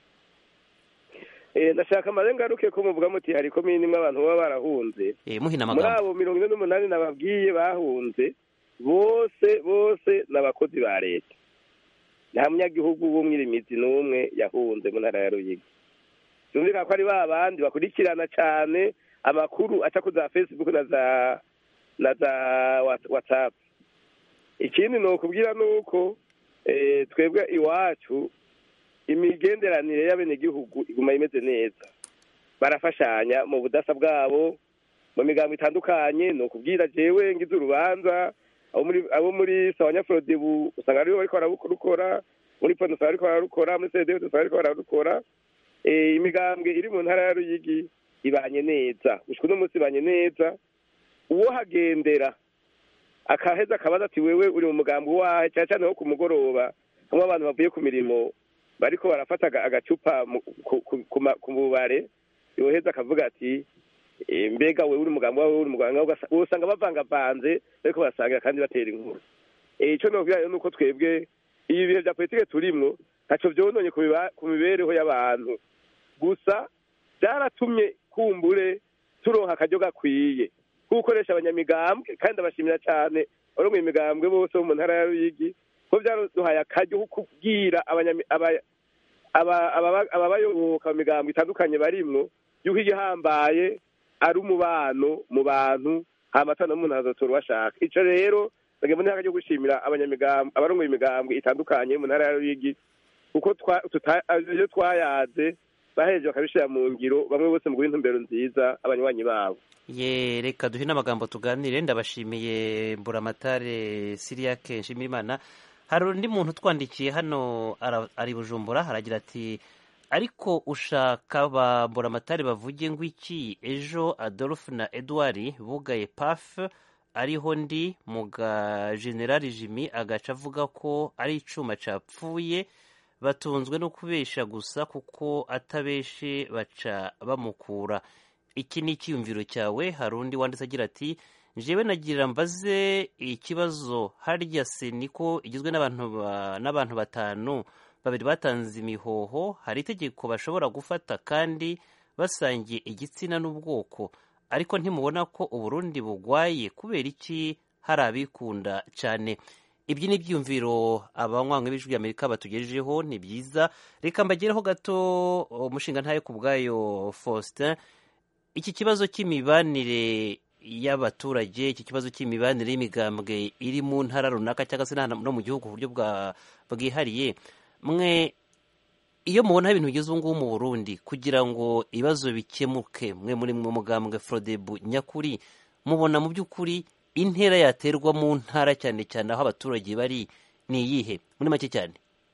ndashaka amarengaruke ko muvuga muti hari komini imwe abantu baba barahunze muhina muri amagambo abo mirongo ine n'umunani nababwiye bahunze bose bose ni abakozi ba leta nta munyagihugu w'umwirimizi n'umwe yahunze mu ntara ya ruyigi byumvikana ko ari ba bandi bakurikirana cyane amakuru aca ku za facebook na za na za whatsapp ikindi ni ukubwira ni uko twebwe iwacu imigenderanire y'abenegihugu iguma imeze neza barafashanya mu budasa bwabo mu migambo itandukanye ni ukubwira jewe ngize urubanza abo muri sawanyafurodibu usanga aribo bariko bararukora muri poni usanga bariko bararukora muri sedewe usanga bariko bararukora imigambwe iri mu ntara ya ruyigi ibanye neza gushika uno munsi ibanye neza uwo hagendera akaheza akabaza ati wewe uri mu mugambi wahe cyane cyane nko ku mugoroba hamwe abantu bavuye ku mirimo bariko barafata agacupa ku bubare yoheza akavuga ati mbega wewe uri umugambi wawe uri umuganga usanga bavangavanze bariko barasangira kandi batera inkuru icyo nobwira ni uko twebwe ibi bihe bya politike turimwo ntaco vyononye ku mibereho y'abantu gusa byaratumye kumbure turonka akaryo gakwiye gukoresha abanyamigambwe kandi abashimira cyane abarongoye imigambwe bose bo mu ntara ya ruyigi ko byaduhaye akaryo ko kubwira ababayoboka mu migambwe itandukanye barimwo yuko igihambaye ari umubano mu bantu hamatora n'umuntu azotora bashaka ico rero nagenda ntaka ryo gushimira abanyamigambwe abarongoye imigambwe itandukanye mu ntara ya ruyigi kuko iyo twayaze bahereje bakabishira mu ngiro bamwe bose mu intumbero nziza abanywanyi babo ye reka duhe n'amagambo tuganire ndabashimiye mburamatare siriyake nshimirimana hari undi muntu utwandikiye hano ari bujumbura haragira ati ariko ushaka ba mburamatare bavuge ngo iki ejo adolphe na edouard bugaye paf ariho ndi mu ga generali jimmy agaca avuga ko ari icuma capfuye batunzwe no kubesha gusa kuko atabeshe baca bamukura iki ni icyiyumviro cyawe hari undi wanditse agira ati njyewe nagira mbaze ikibazo harya se niko igizwe n'abantu batanu babiri batanze imihoho hari itegeko bashobora gufata kandi basangiye igitsina n'ubwoko ariko ntimubona ko uburundi bugwaye kubera iki hari abikunda cyane ibyo ni ibyiyumviro abanywanyi b'ijwi ry'amerika batugejejeho ni byiza reka mbagereho gato umushinga ntayo ku bwayo faustin iki kibazo cy'imibanire y'abaturage iki kibazo cy'imibanire y'imigambwe iri mu ntara runaka cyangwa se no mu gihugu ku buryo bwihariye mwe iyo mubona ibintu bigeze ubu ngubu mu burundi kugira ngo ibibazo bikemuke mwe muri mu mugambwe forodebu nyakuri mubona mu by'ukuri intera yaterwa mu ntara cyane cyane aho abaturage bari ni iyihe muri make cyane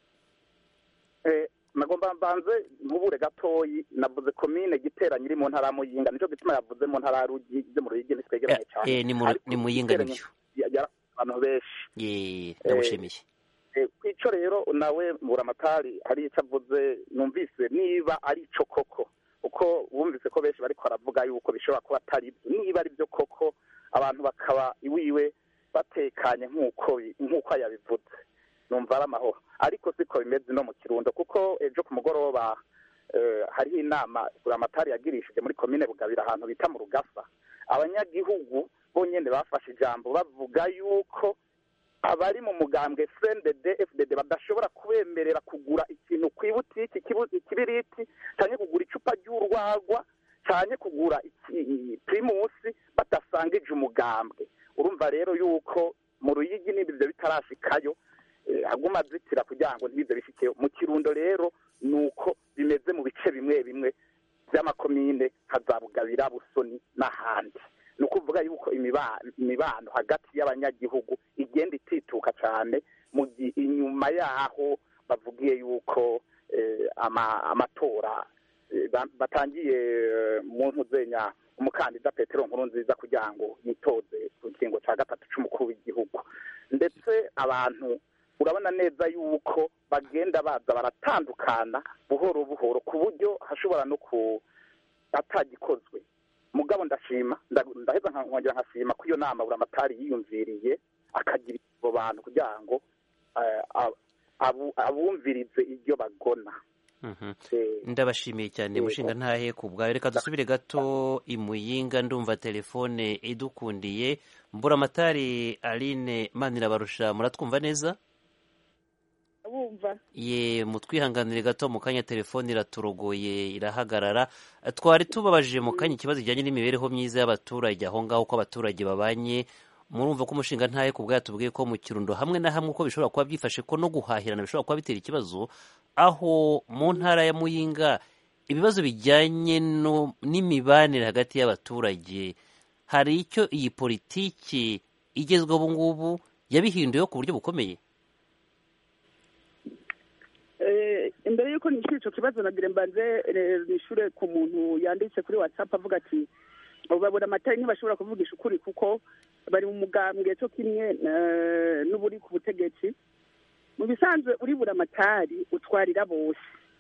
Eh, nagomba mbanze nkubure gatoyi navuze komine giteranye iri mu ntara ya muyinga nico gituma yavuze mu ntara ya rugi byo mu ruyigi ntitwegeranye cyane Eh, ni mu- Ariko ni muyinga Giteranye nibyo ya- ya- abantu benshi Ye, ndagushimiye Eh, kwico rero nawe mburamatari hari icyo avuze numvise niba ari ico koko uko bumvise ko benshi bariko baravuga yuko bishobora kuba atari byo niba ari byo koko abantu bakaba iwiwe batekanye nk'uko bi- nk'uko yabivuze numva ari amahoro ariko siko bimeze no mu kirundo kuko ejo ku mugoroba eh, hariho inama buramatari yagirishije muri komine bugabira ahantu bita mu rugasa abanyagihugu bonyene bafashe ijambo bavuga yuko abari mu mugambwe CNDD FDD badashobora kubemerera kugura ikintu ku ibutiki ikibu- ikibiriti cyane kugura icupa ry'urwagwa cyane kugura iki- primusi badasangije umugambwe urumva rero yuko mu ruyigi niba ibyo bitarashikayo eh, aguma azitira kugira ngo ntibize bishikeyo mu kirundo rero ni uko bimeze mu bice bimwe bimwe by'amakomine hazabugabira busoni n'ahandi ni ukuvuga yuko imiba- imibano hagati y'abanyagihugu igenda itituka cyane mu gihe inyuma yaho bavugiye yuko eh, ama- amatora eh, ba- batangiye eh, mu ntuzenya umukandida petero nkuru nziza kugira ngo yitoze ku kiringo cya gatatu cy'umukuru w'igihugu ndetse abantu urabona neza yuko bagenda baza baratandukana buhoro buhoro ku buryo hashobora no ku atagikozwe mugabo ndashima nda- ndaheza nka- nkongera nkashima ko iyo nama buramatari yiyumviriye akagira abo bantu kugira ngo eh, ab- abu- abumvirize ibyo bagona Mhm. Eh, ndabashimiye cyane Yego. mushinga ntahe ku bwawe reka dusubire gato i muyinga ndumva telefone idukundiye mburamatari aline manirabarusha muratwumva neza bumva ye mutwihanganire gato mu kanya telefone iraturogoye irahagarara twari tubabajije mu kanya ikibazo kijyanye n'imibereho myiza y'abaturage aho ngaho uko abaturage babanye murumva ko umushinga ntahe ku bwayo tubwiye ko mu kirundo hamwe na hamwe uko bishobora kuba byifashe ko no guhahirana bishobora kuba bitera ikibazo aho mu ntara ya muyinga ibibazo bijyanye no- n'imibanire hagati y'abaturage hari icyo iyi politiki igezweho ubu ngubu yabihinduyeho ku buryo bukomeye Eh, imbere y'uko nishyura icyo kibazo nagira mbanze eh, nishyure ku muntu yanditse kuri whatsapp avuga ati abo babura amatara ntibashobora kuvugisha ukuri kuko bari mu mugambwe cyo kimwe eh, n'uburi ku butegetsi mu bisanzwe uribura amatari utwarira bose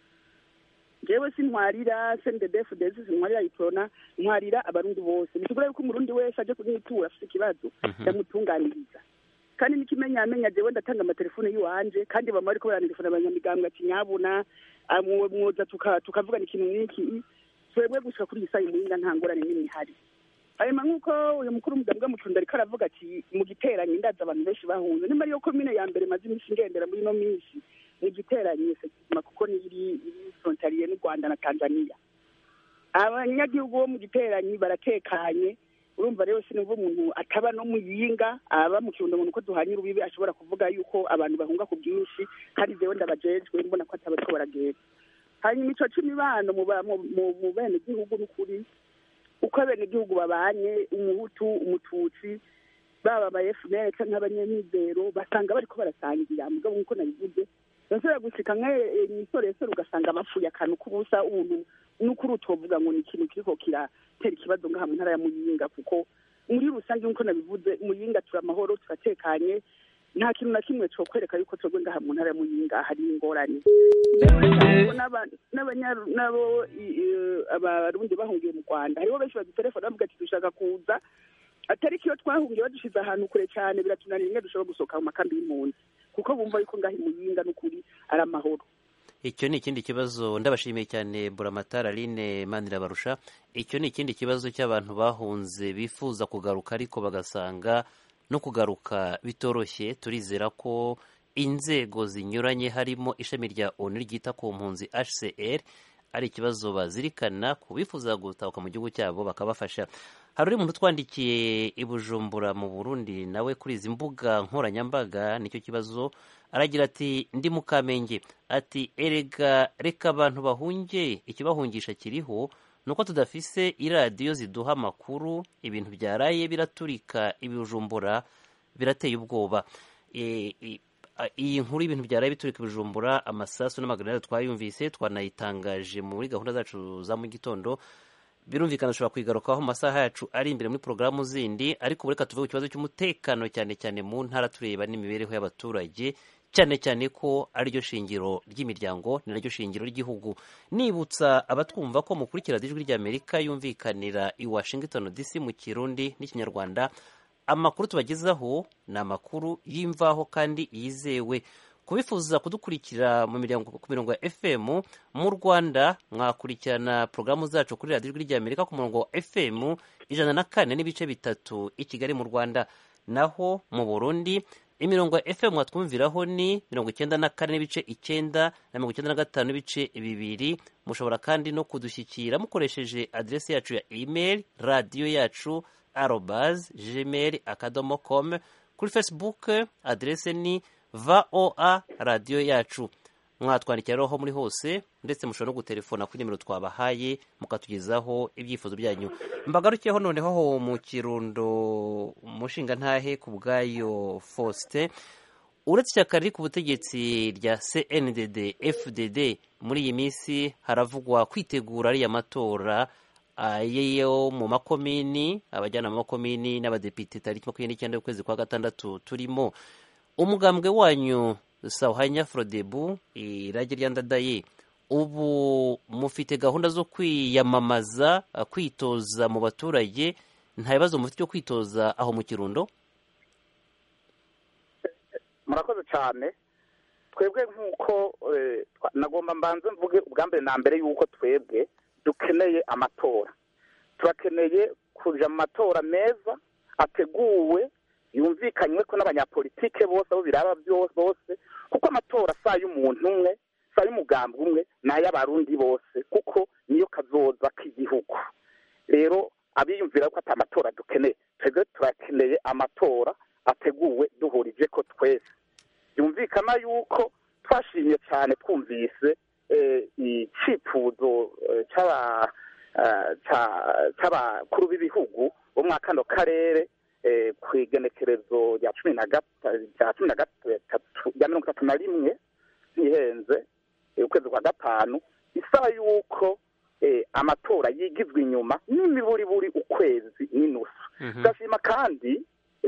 jewe sintwarira sendedefudezi sintwarira iprona ntwarira abarundi bose bisigura yuko umurundi wese aje kunyitura afite ikibazo ndamutunganiriza kandi n'ikimenyamenya jewe ndatanga amatelefone y'iwanje kandi bama bariko barantelefona abanyamigambwe ati nyabuna ah, mwo- mwoza tuka- tukavugana ikintu n'iki twebwe gushika kuri iyi saha imuhinga nta ngorane n'imwe ihari hanyuma nk'uko uyu mukuru w'umugambwe w'umucunda ariko aravuga ati mu giteranye ndazi abantu benshi bahunze nimba ariyo komine ya mbere maze iminsi ngendera muri ino minsi mu giteranye sekima kuko ni iri iri frontaliye n'u rwanda na tanzania abanyagihugu bo mu giteranyi baratekanye urumva rero sinumva umuntu ataba no mu yinga aba mu kirundo umuntu uko duhanye urubibi ashobora kuvuga yuko abantu bahunga ku bwinshi kandi jewe ndabajejwe mbona ko atabariko baragenda hanyuma ico c'imibano mu ba- mu- mu- mu bene gihugu n'ukuri uko abene gihugu babanye umuhutu umututsi baba aba FNL canke abanyamizero basanga bariko barasangira mugabo nkuko nabivuze nshobora gushika nk'isoresore ugasanga bapfuye akantu k'ubusa umuntu n'ukuri utovuga ngo ni ikintu kiriko kiratera ikibazo ngaha mu ntara ya muyinga kuko muri rusange nk'uko nabivuze muyinga turi amahoro turatekanye nta kintu na kimwe cokwereka yuko twebwe ngaha mu ntara ya muyinga hari ingorane Rero n'aba- n'abanya- n'abo i- i- abarundi bahungiye mu rwanda hariho benshi badutelefona bavuga ati dushaka kuza atari kiyo twahungiye badushize ahantu kure cyane biratunanira imwe dushobora gusohoka mu makambi y'impunzi kuko bumva yuko ngaha imuyinga n'ukuri ari amahoro icyo ni ikindi kibazo ndabashimiye cyane buramatara aline manirabarusha icyo ni ikindi kibazo cy'abantu bahunze bifuza kugaruka ariko bagasanga no kugaruka bitoroshye turizera ko inzego zinyuranye harimo ishami rya onu ryita ku mpunzi hcr ari ikibazo bazirikana ku bifuza gutahuka mu gihugu cyabo bakabafasha hari uri muntu utwandikiye i bujumbura mu burundi nawe kuri izi mbuga nkoranyambaga nicyo kibazo aragira ati ndi mu kamenge ati erega reka abantu bahunge ikibahungisha kiriho ni uko tudafise iradiyo ziduha amakuru ibintu byaraye biraturika ibijumbura birateye ubwoba E, e, a- iyi nkuru y'ibintu byaraye biturika ibijumbura amasasu n'amagrenade twayumvise twanayitangaje muri gahunda zacu za mu gitondo birumvikana dushobora kuyigarukaho mu masaha yacu ari imbere muri porogaramu zindi ariko ubu reka tuvuge ku kibazo cy'umutekano cyane cyane mu ntara tureba n'imibereho y'abaturage cyane cyane ko ariryo shingiro ry'imiryango ni naryo shingiro ry'igihugu nibutsa abatwumva ko mukurikira ijwi ry'amerika yumvikanira i washington dc mu kirundi n'ikinyarwanda amakuru tubagezaho ni amakuru y'imvaho kandi yizewe kubifuza kudukurikira mu miryango ku mirongo ya fm mu rwanda mwakurikirana porogaramu zacu kuri radiyo ijwi ry'amerika ku murongo wa fm ijana na kane n'ibice bitatu i kigali mu rwanda naho mu burundi imirongo ya fm mwatwumviraho ni mirongo icyenda na kane n'ibice icyenda na mirongo icyenda na gatanu n'ibice bibiri mushobora kandi no kudushyikira mukoresheje aderesi yacu ya email radiyo yacu arobaz gmail akadomo com kuri facebook aderese ni voa radiyo yacu mwatwandikira roho muri hose ndetse mushobora no gutelefona kuri nimero twabahaye mukatugezaho ibyifuzo byanyu mbagarukiyeho noneho ho mu kirundo umushinga ntahe ku bwayo faustin uretse ishyaka riri ku butegetsi rya cndd fdd muri iyi minsi haravugwa kwitegura ariya matora yo mu makomini abajyana mu makomini n'abadepite tariki makumyabiri n'icyenda y'ukwezi kwa gatandatu turimo umugambwe wanyu sawuhanya forodebu irage rya ndadaye ubu mufite gahunda zo kwiyamamaza kwitoza mu baturage nta bibazo mufite byo kwitoza aho mu kirundo murakoze cyane twebwe nk'uko nagomba mbanze mvuge ubwa mbere na mbere y'uko twebwe dukeneye amatora turakeneye kujya mu matora meza ateguwe yumvikanywe ko n'abanyapolitike bose abo biraba bose kuko amatora si ay'umuntu umwe si ay'umugambi umwe ni ay'abarundi bose kuko niyo kazoza k'igihugu rero abiyumvira ko atari amatora dukeneye twebwe turakeneye amatora ateguwe duhurije ko twese byumvikana yuko twashimye cyane twumvise icyifuzo cy'abakuru b'ibihugu bo muri kano karere ku igenekerezo rya cumi na gatatu rya mirongo itatu na rimwe ntihenze ukwezi kwa gatanu isaba yuko amatora yigizwe inyuma n'imiburiburi ukwezi n'inusu turashima kandi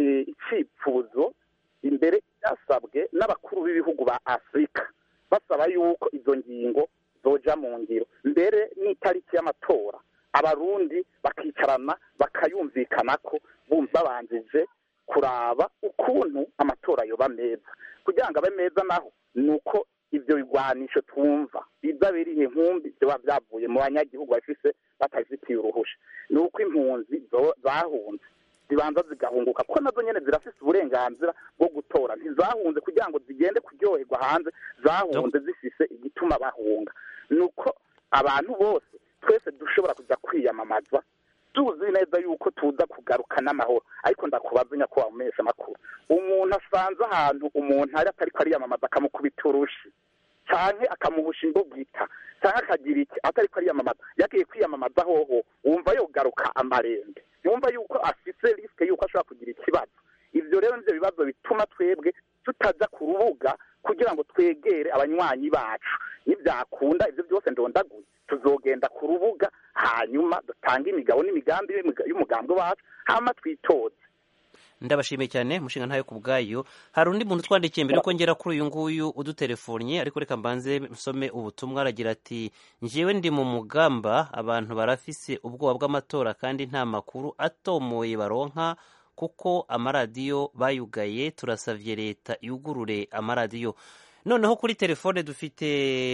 icyifuzo imbere byasabwe n'abakuru b'ibihugu ba afurika basaba yuko izo ngingo zoja mu ngiro mbere n'itariki y'amatora abarundi bakicarana bakayumvikana ko babanjije kuraba ukuntu amatora yoba meza kugira ngo abe meza naho ni uko ibyo bigwanisho twumva biza birihe nkumbi biba byavuye mu banyagihugu bafise batazitiye uruhusha ni uko impunzi zahunze zibanza zigahunguka kuko nazo nyine zirafise uburenganzira bwo gutora ntizahunze kugira ngo zigende kuryoherwa hanze zahunze zifise igituma bahunga ni uko abantu bose twese dushobora kujya kwiyamamaza tuzi neza yuko tuza kugaruka n'amahoro ariko ndakubaza nyakubahwa mumenyesha amakuru umuntu asanze ahantu umuntu ari atari ko ariyamamaza akamukubita urushi cyane akamuhusha imbugita cyangwa akagira iki atari ko ariyamamaza yagiye kwiyamamaza hoho wumva yogaruka amarembe yumva yuko afise risike yuko ashobora kugira ikibazo ibyo rero nibyo bibazo bituma twebwe tutajya ku rubuga kugira ngo twegere abanywanyi bacu nibyakunda ibyo byose ndondaguye tuzogenda ku rubuga hanyuma dutange imigabo n'imigambi y'umugambi wacu hanyuma twitoze ndabashimiye cyane umushinga ntayo ku bwayo hari undi muntu utwandikiye mbere ko ngera kuri uyu nguyu udutelefonnye ariko reka mbanze nsome ubutumwa aragira ati njyewe ndi mu mugamba abantu barafise ubwoba bw'amatora kandi nta makuru atomoye baronka kuko amaradiyo bayugaye turasavye leta yugurure amaradiyo noneho kuri telefone dufite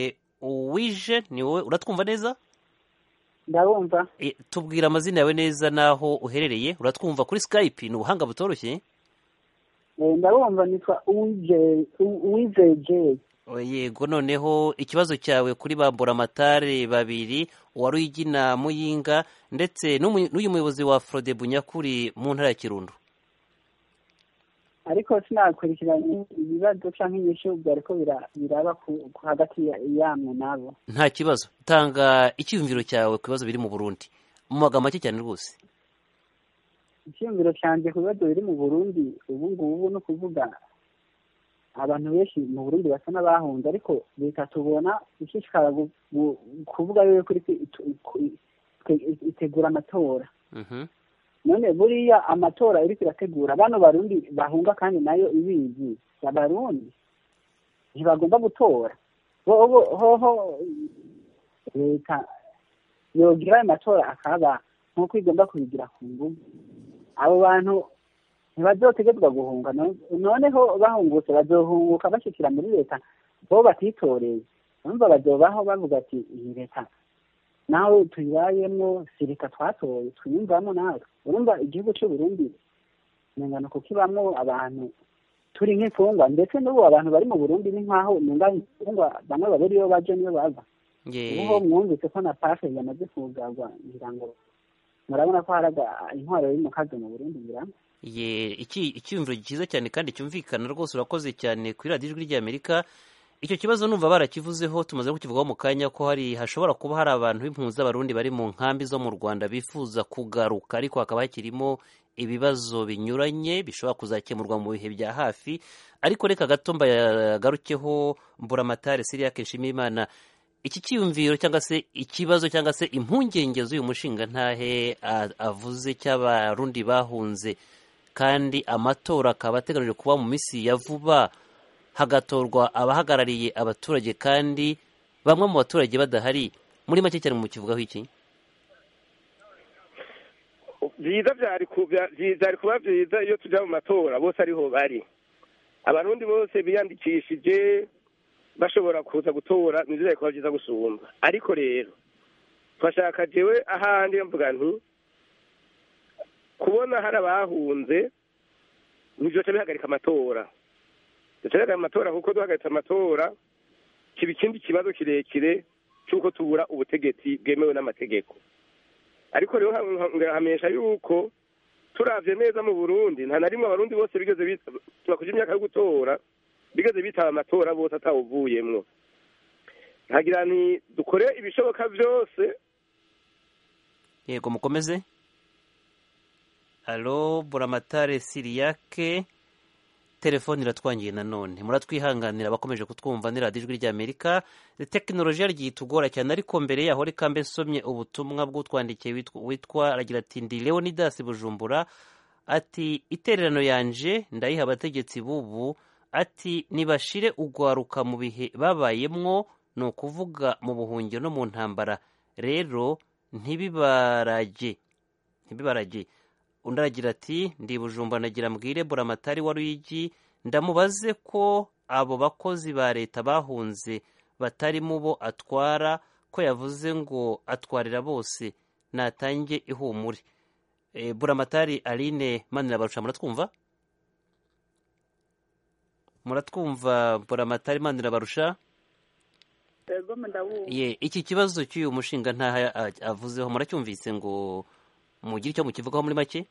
uwije ni wowe uratwumva neza ndabumva tubwira amazina yawe neza n'aho uherereye uratwumva kuri skype ni ubuhanga butoroshye ndabumva nitwa uwizeye yego noneho ikibazo cyawe kuri ba mburamatare babiri uwari uyigina muyinga ndetse n'uyu muyobozi wa forode bunyakuri mu ntara ya kirundo ariko sinakurikiranye ibibazo cyangwa inyishu byariko bira- biraba ku- ku- hagati ya- yamwe nabo nta kibazo tanga icyiyumviro cyawe ku bibazo biri mu burundi mu magambo make cyane rwose icyiyumviro cyanjye ku bibazo biri mu burundi ubu ngubu ni ukuvuga abantu benshi mu burundi basa n'abahunze ariko leta tubona ishishikara gu- gu- kuvuga yuko iri kwi- itu- ku- ite- itegura amatora Mhm. none buriya amatora iriko irategura bano barundi bahunga kandi nayo ibizi abarundi ntibagomba gutora bobo hoho leta yogira ayo matora akaba nk'uko igomba kubigira ku nguvu abo bantu ntibazotegetswa guhunga no- noneho bahungutse bazohunguka bashikira muri leta bo batitoreye urumva bazobaho bavuga ati iyi leta nawe tuyibayemwo si leta twatoye twiyumvamo natwe urumva igihugu cy'u Burundi nengana kukibamwo abantu turi nk'imfungwa ndetse n'ubu abantu bari mu Burundi ni nk'aho nenga imfungwa bamwe babura iyo baje niyo bava Ye- ubu ho mwumvise ko na pafe yamaze kugarwa ngira ngo murabona ko haraga intwaro iri mu kazi mu Burundi ngira ngo ye iki icyiyumviro cyiza cyane kandi cyumvikana rwose urakoze cyane kuri radiyo ijwi ry'amerika icyo kibazo numva barakivuzeho tumaze kukivugaho mu kanya ko hari hashobora kuba hari abantu b'impunzi z'abarundi bari mu nkambi zo mu rwanda bifuza kugaruka ariko hakaba hakirimo ibibazo binyuranye bishobora kuzakemurwa mu bihe bya hafi ariko reka gato mbagarukeho mburamatare siriya nshimiyimana iki cyiyumviro cyangwa se ikibazo cyangwa se impungenge z'uyu mushinga ntahe a- avuze cy'abarundi bahunze kandi amatora akaba ateganijwe kuba mu minsi ya vuba hagatorwa abahagarariye abaturage kandi bamwe mu baturage badahari muri make cyane mu kivugaho iki byiza byari ku- bya- byi- byari kuba byiza iyo tujya mu matora bose ariho bari abarundi bose biyandikishije bashobora kuza gutora nibyo byari kuba byiza gusumba ariko rero twashaka jewe ahandi mvuga nti kubona hari abahunze ntibyoca bihagarika amatora byoca bihagarika amatora kuko duhagaritse amatora kiba ikindi kibazo kirekire cy'uko tubura ubutegetsi bwemewe n'amategeko ariko rero ngahamenyesha yuko turavye neza mu burundi nta na rimwe abarundi bose bigeze bita- bakuje imyaka yo gutora bigeze bitaba amatora bose atawuvuyemwo nkagira nti dukore ibishoboka byose yego mukomeze alo buramatare siriyake telefone iratwangiye nanone muratwihanganira abakomeje kutwumva ni radiyo ijwi ry'amerika tekinoloji yagiye itugora cyane ariko mbere yaho reka mbe nsomye ubutumwa bw'utwandikiye witwa- witwa aragira ati ndi leonidas bujumbura ati itererano yanje ndayiha abategetsi bubu ati nibashire ugwaruka mu bihe babayemwo ni ukuvuga mu buhungiro no mu ntambara rero ntibibarage ntibibarage undi aragira ati ndi bujumba nagira mbwire buramatari wa ruyigi ndamubaze ko abo bakozi ba leta bahunze batari mu bo atwara ko yavuze ngo atwarira bose natange ihumure e, buramatari aline manirabarusha muratwumva muratwumva buramatari manirabarusha ego ndabumva ye iki kibazo cy'uyu mushinga ntaha a- avuzeho muracyumvise ngo mugire icyo mukivugaho muri make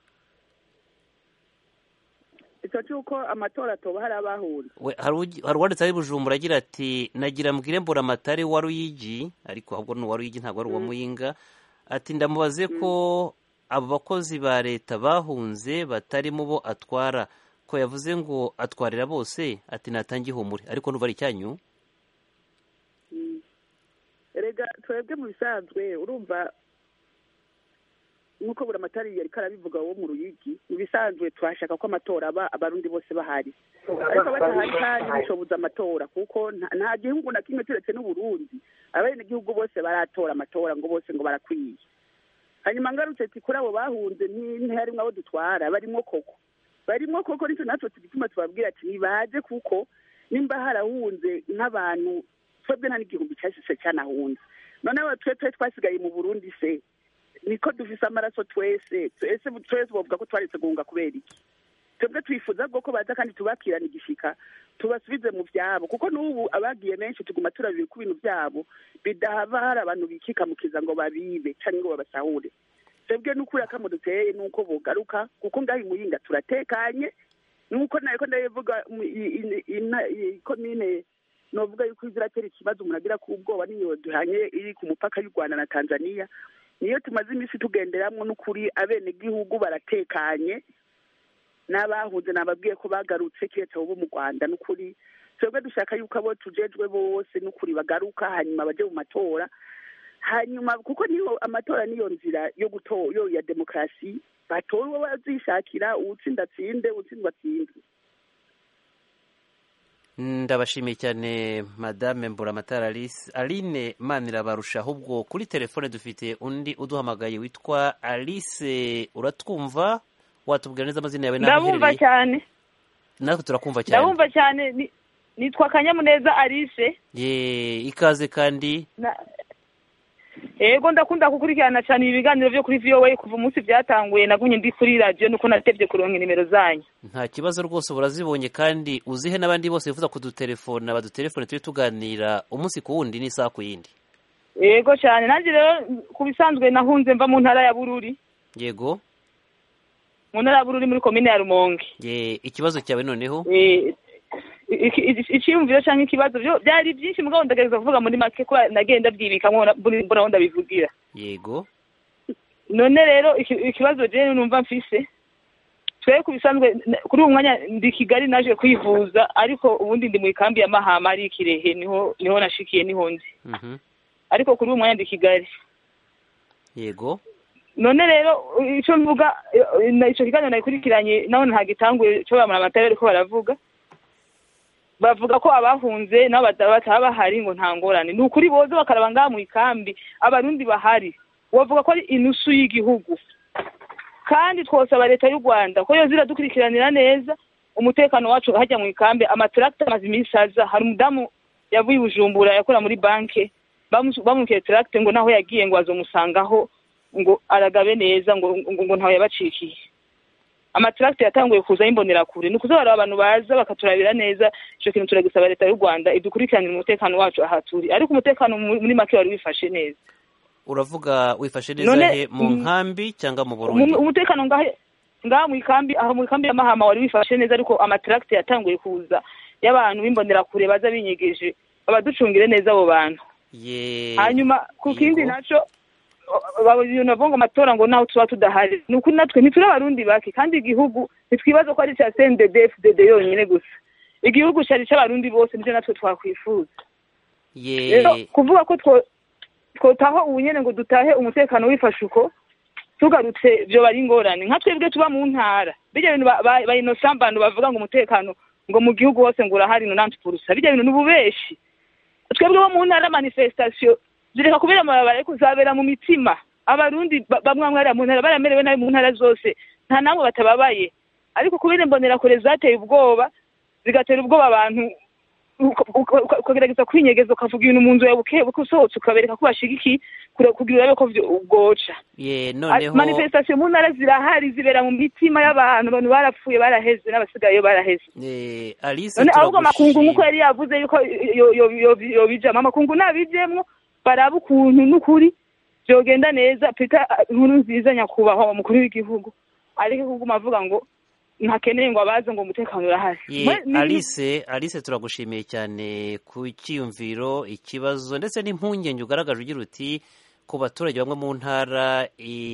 icyo cy'uko amatora atoba hari abahunze We- hari ugi- hari uwanditse ari bujumbura agira ati nagira mbwire mburamatari wa ruyigi ariko ahubwo ni uwa ruyigi ntabwo ari uwa muyinga ati ndamubaze ko abo bakozi ba leta bahunze batari mu bo atwara ko yavuze ngo atwarira bose ati natange ihumure ariko nuva ari icyanyu erega twebwe mu bisanzwe urumva nk'uko buri amatari yari karabivuga wo mu ruyigi mu bisanzwe turashaka ko amatora aba abarundi bose bahari ariko badahari kandi bishoboza amatora kuko nta- nta gihugu na kimwe turetse n'uburundi abenegihugu bose baratora amatora ngo bose ngo barakwiye hanyuma ngarutse ati kuri abo bahunze nti- ntiharimwo abo dutwara barimwo koko barimwo koko nicyo natwe tugituma tubabwira ati nibaze kuko nimba harahunze nk'abantu twebwe nta n'igihumbi cyashise cyanahunze noneho twe twe twasigaye mu burundi se niko dufise amaraso twese twese twese bavuga ko twaretse guhunga kubera iki twebwe twifuza bwo ko baza kandi tubakirana igishika tubasubize mu byabo kuko n'ubu abagiye benshi tuguma turabira ku bintu byabo bidahava hari abantu bikikamukiza ngo babibe cyangwa ngo babasahure twebwe n'ukuri akamo duteye nuko bogaruka kuko ngaho imuyinga turatekanye nuko nariko ndabivuga mu- i- i- ina- i- komine novuga yuko iziratera ikibazo umuntu agira ku ubwoba niyo duhanye iri ku mupaka y'u rwanda na tanzania niyo tumaze iminsi tugenderamwo n'ukuri abenegihugu baratekanye n'abahuze nababwiye ko bagarutse kiretse abo bo mu rwanda n'ukuri twebwe dushaka yuko abo tujejwe bose n'ukuri bagaruka hanyuma baje mu matora hanyuma kuko niyo amatora niyo nzira yo gutora yo ya demokarasi batora uwo bazishakira uwutsinda atsinde uwutsindwa atsindwe ndabashimiye cyane madame mburamatara alice aline manirabarusha ahubwo kuri telefone dufite undi uduhamagaye witwa alice uratwumva watubwira neza amazina yawe n'aho ndabumva uherereye cyane natwe turakumva cyane ndabumva cyane ni- nitwa kanyamuneza alice ye ikaze kandi Na- yego ndakunda gukurikirana cyane ibi biganiro byo kuri voa kuva umunsi byatanguye nagumye ndi kuri radiyo nuko natebye kuronka nimero zanyu nta kibazo rwose urazibonye kandi uzihe n'abandi bose bifuza kudutelefona badutelefone tujye tuganira umunsi ku wundi n'isaha ku yindi yego cyane nanjye rero ku bisanzwe nahunze mva mu ntara ya bururi yego mu ntara ya bururi muri komine ya rumonge ye ikibazo cyawe noneho Eh, iki- iki- icyiyumviro cyangwa ikibazo byo byari byinshi mugabo ndagerageza kuvuga muri make kuba nagenda byibikamo mbona aho ndabivugira yego none rero iki- ikibazo jewe numva mfise twe ku bisanzwe n- kuri uwo mwanya ndi kigali naje kwivuza ariko ubundi ndi mu ikambi ya mahama ari ikirehe niho niho nashikiye niho ndi Mhm. ariko kuri uwo mwanya ndi kigali yego none rero icyo mvuga eh, na- ico kiganiro nagikurikiranye naho ntagitanguye cyo bamara amata bariko baravuga bavuga ko abahunze nabo bata- bataba bahari ngo nta ngorane ni ukuri boze bakaraba ngaha mu ikambi abarundi bahari bavuga ko ari inusu y'igihugu kandi twosaba leta y'u rwanda ko yoza iradukurikiranira neza umutekano wacu hajya mu ikambi amataragita amaze iminsi aza hari umudamu yavuye i bujumbura yakora muri banki bamubwiye taragite ngo naho yagiye ngo azomusangaho ngo aragabe neza ngo ngo ngo ntawe yabacikiye amataragite yatanguye kuza y'imbonerakure ni ukuza baraba abantu baza bakaturabira neza icyo kintu turagisaba leta y'u rwanda idukurikiranire umutekano wacu aha turi ariko umutekano mu- muri make wari wifashe neza uravuga wifashe neza None, he mu mm, nkambi cyangwa mu burundi Umu- umutekano ngahe ngaha mu ikambi aho mu ikambi ya mahama wari wifashe neza ariko amataragite yatanguye kuza y'abantu b'imbonerakure baza binyegeje abaducungire neza abo bantu ye hanyuma ku kindi Yego. naco ibintu bavuga ngo amatora ngo naho tuba tudahari ni ukuri natwe ntituri abarundi bake kandi igihugu ntitwibaza ko ari icya cndd fdd yonyine gusa igihugu cyari icy'abarundi bose nibyo natwe twakwifuza rero ye kuvuga ko two- twotaho ubu nyene ngo dutahe umutekano wifashe uko tugarutse vyo bari ingorane nka twebwe tuba mu ntara birya bintu ba- ba- ba innocent bantu bavuga ngo umutekano ngo mu gihugu hose ngo urahari no nanti purusa birya bintu n'ububeshi twebwe bo mu ntara manifestation zireka kubera amabarabara ariko zabera mu mitima abarundi ba- bamwe bamwe hariya mu ntara baramerewe nabi mu ntara zose nta namwe batababaye ariko kubera imbonerakure zateye ubwoba zigatera ubwoba abantu uka- uka- uka- ukagerageza kwinyegeza ukavuga ibintu mu nzu yawe buke buke usohotse ukabereka ko bashigikiye kure- kugira urabe ko vyo- bwoca ye Ari- noneho manifestation mu ntara zirahari zibera mu mitima y'abantu abantu barapfuye baraheze n'abasigaye baraheze eh, alice none ahubwo amakungu nk'uko turagushimiye yari yavuze yuko yo- yo- yo- yobijamo amakungu nabijemwo baraba ukuntu n'ukuri byogenda neza pita inkuru nziza nyakubahwa umukuru w'igihugu ariko kuguma avuga ngo ntakeneye ngo abaze ngo umutekano urahari ye Mwe- ni- alice alice turagushimiye cyane ku cyiyumviro ikibazo ndetse n'impungenge ugaragaje ugira uti ku baturage bamwe mu ntara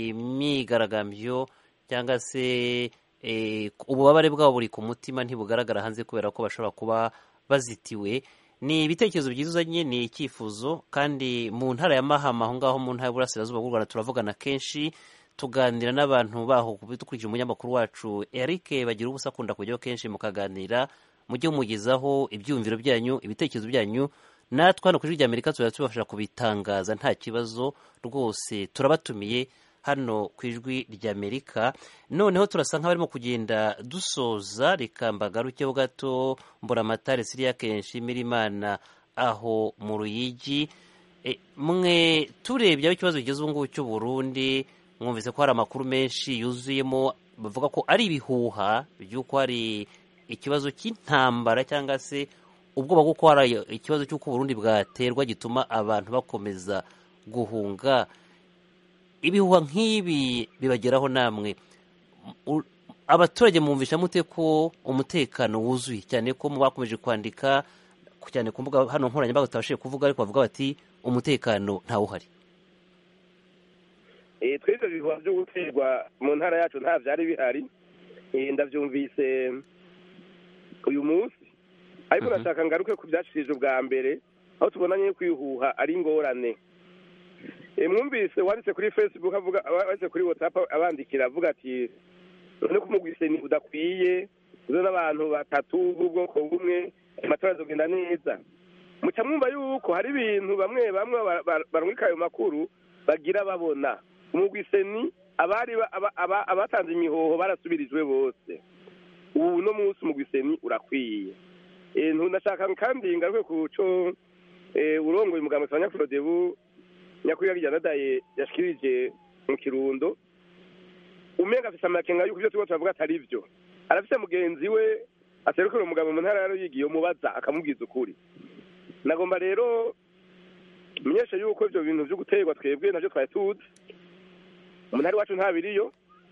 imyigaragambyo cyangwa se eh, ububabare bwabo buri ku mutima ntibugaragara hanze kubera ko bashobora kuba bazitiwe ni ibitekerezo byiza uzanye ni icyifuzo kandi mu ntara ya mahama aho ngaho mu ntara y'uburasirazuba bw'u rwanda turavugana kenshi tuganira n'abantu baho dukurikije umunyamakuru wacu eric bagira ubusa akunda kujyaho kenshi mukaganira mujye mumugezaho ibyiyumviro byanyu ibitekerezo byanyu natwe hano ku ijwi ry'amerika tuzajya tubafasha kubitangaza nta kibazo rwose turabatumiye hano ku ijwi ry'amerika noneho turasa nk'abarimo kugenda dusoza reka mbagarukeho gato mburamatare siriya kenshi mirimana aho mu ruyigi E, mwe turebye aho ikibazo kigeze ubu ngubu cy'u Burundi mwumvise ko hari amakuru menshi yuzuyemo bavuga ko ari ibihuha by'uko hari ikibazo cy'intambara cyangwa se ubwoba bw'uko hari ikibazo cy'uko Burundi bwaterwa gituma abantu bakomeza guhunga ibihuha nk'ibi bibageraho namwe U- abaturage mwumvisha mute ko umutekano wuzuye cyane ko mu bakomeje kwandika cyane ku mbuga hano nkoranyambaga tutabashije kuvuga ariko bavuga bati umutekano ntawuhari Eh, twebwe ibihuha byo guterwa mu ntara yacu nta byari bihari Eh, ndabyumvise uyu munsi ariko Mhm. nashaka ngaruke ku byacishije ubwa mbere aho tubonanye kwihuha ari ingorane Eh, mwumvise wanditse kuri facebook avuga wanditse kuri whatsapp abandikira avuga ati none kumugwise ni udakwiye uzo n'abantu batatu b'ubwoko bumwe amatora azogenda neza muca mwumva yuko hari ibintu bamwe bamwe ba- ba- barungika ayo makuru bagira babona umugwise ni abari ba- aba- aba- abatanze imihoho barasubirijwe bose ubu no munsi umugwise ni urakwiye Eh, ntu- ndashaka kandi ngaruke ku co eh, urongoye umugambi wa nyakwirodebu nyakuri yagijanadaye yashikirije mu kirundo umenga afise amakenga yuko ivyo turiko turavuga atari vyo arafise mugenzi we aserukira umugabo mu ntara ya Ruyigi yomubaza akamubwiza ukuri nagomba rero menyeshe yuko ivyo bintu vyo guterwa twebwe navyo twari tuzi mu ntara iwacu nta biriyo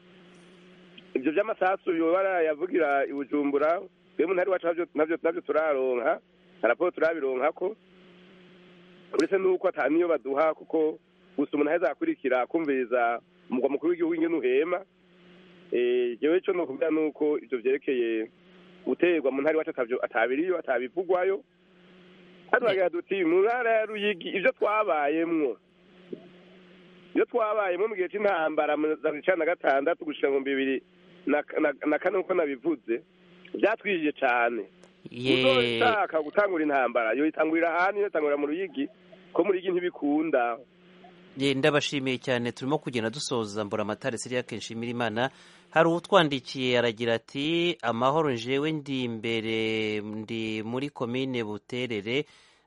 ivyo vy'amasasu yoba yavugira i Bujumbura twebwe mu ntara iwacu navyo navyo navyo turaronka na raporo turabironkako uretse nuko ata niyo baduha kuko gusa umuntu aheza akurikira kumviriza umugwa mukuru w'igihugu ingene uhema Eh, jewe ico nokubwira nuko ivyo vyerekeye guterwa mu ntara iwacu atavyo atabiriyo atabivugwayo hano bagira duti mu ntara ya Ruyigi ivyo twabayemwo ivyo twabayemwo mu gihe c'intambara mu za cumi na gatandatu gushika mu bibiri na na- na kane uko nabivuze vyatwijije cane ye uzoshaka gutangura intambara yoyitangurira ahandi yotangurira mu Ruyigi ko mu Ruyigi ntibikunda ye ndabashimiye cyane turimo kugenda dusoza mbura amatara siriya kenshi imira imana hari utwandikiye aragira ati amahoro jewe ndi imbere ndi muri komine buterere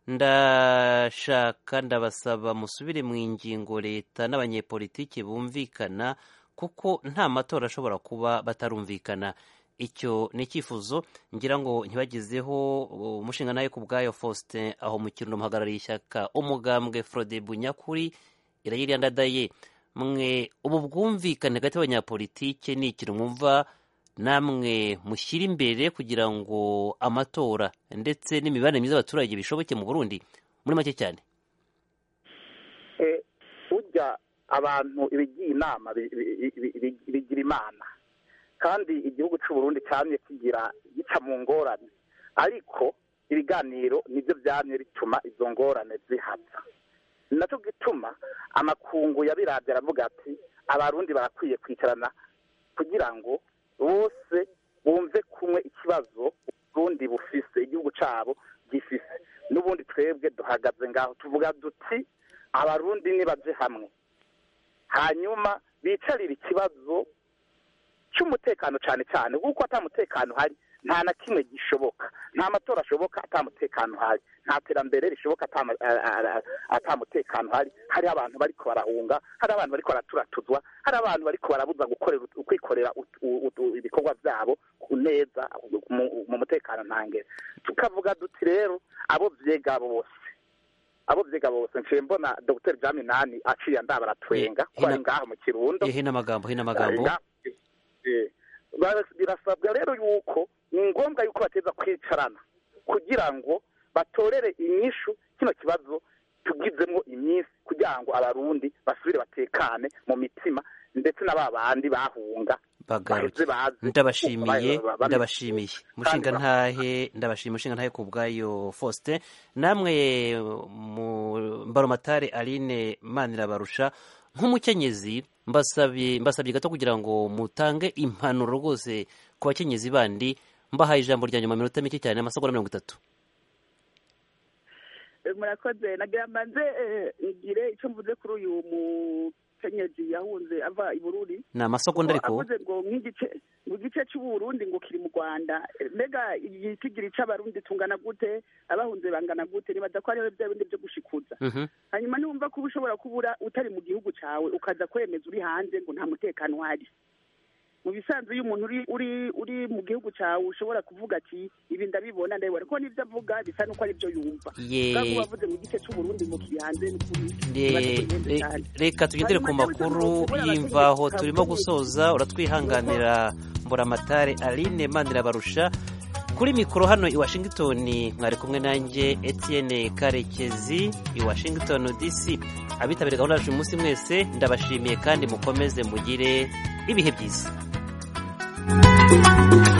ndashaka ndabasaba musubire mu ingingo leta n'abanyepolitiki bumvikana kuko nta matora ashobora kuba batarumvikana icyo ni icyifuzo ngira ngo ntibagezeho umushinga nawe ku bwayo faustin aho mu kirundo muhagarariye ishyaka umugambwe frode bunyakuri irayiri ndadaye mwe ubu bwumvikane hagati y'abanyapolitike ni ikintu mwumva namwe mushyira imbere kugira ngo amatora ndetse n'imibanire myiza y'abaturage bishoboke mu burundi muri make cyane Eh, burya abantu ibigiye inama bi- bi- bi- bi- bigira imana kandi igihugu cy'u Burundi cyamye kigira gica mu ngorane ariko ibiganiro nibyo byamye bituma izo ngorane zihaza ni nacyo gituma amakungu yabiravye aravuga ati abarundi barakwiye kwicarana kugira ngo bose bumve kumwe ikibazo uburundi bufise igihugu cabo gifise n'ubundi twebwe duhagaze ngaho tuvuga duti abarundi nibaje hamwe hanyuma bicarire ikibazo cy'umutekano cyane cyane kuko ata mutekano hari nta na kimwe gishoboka nta matora ashoboka ata mutekano hari nta terambere rishoboka ata ma- a- a- a- ata mutekano hari hari abantu bariko barahunga hari abantu bariko baraturatuzwa hari abantu bariko barabuza gukorera kwikorera ut- u- ut- ibikorwa byabo ku neza mu- mu mutekano ntangere tukavuga duti rero abo vyega bose abo vyiga bose nciye mbona dr jaminani aciye ndabaratwenga Eh, ko ari hina- ngaho mu kirundo hino amagambo hino amagambo Eh, bara- birasabwa rero yuko ni ngombwa yuko bateza kwicarana kugira ngo batorere inyishu kino kibazo tugizemo iminsi kugira ngo abarundi basubire batekane mu mitima ndetse na ba bandi bahunga bagaruke baheze baze ndabashimiye Ba- ba- ba- ndabashimiye mushinga ntahe ndabashimiye mushinga ntahe ku bwayo faustin namwe mu mbaromatare aline manirabarusha nk'umukenyezi mbasabye mbasabye gato kugira ngo mutange impanuro rwose ku bakenyezi bandi mbahaye ijambo rya nyuma minota mike cyane amasegonda mirongo itatu Eh, murakoze nagira mbanze eh, ngire icyo mvuze kuri uyu mukenyezi yahunze ava i bururi ni amasegonda ariko avuze ngo nk'igice ngo igice cy'uburundi ngo kiri mu rwanda Eh, mbega igitigiri c'abarundi tungana gute abahunze bangana gute nibaza ko ariho bya bindi byo gushikuza Mhm. hanyuma niwumva ko uba ushobora kubura utari mu gihugu cyawe ukaza kwemeza uri hanze ngo nta mutekano uhari mu bisanzwe iyo umuntu uri uri uri mu gihugu cyawe ushobora kuvuga ati ibi ndabibona ndabibona ko n'ibyo avuga bisa n'uko ari byo yumva Ye- kandi uba wavuze mu gice cy'uburundi ngo kiri hanze n'ukuri Re- biba bihenze re- cyane. reka tugendere ku Hanyuma makuru nawe ushobora y'imvaho kuvuga turimo ubukenyezi gusoza uratwihanganira mburamatare aline mandirabarusha kuri mikoro hano i washington mwari kumwe nanjye etienne karekezi i washington dc abitabiriye gahunda yacu uyu munsi mwese ndabashimiye kandi mukomeze mugire ibihe byiza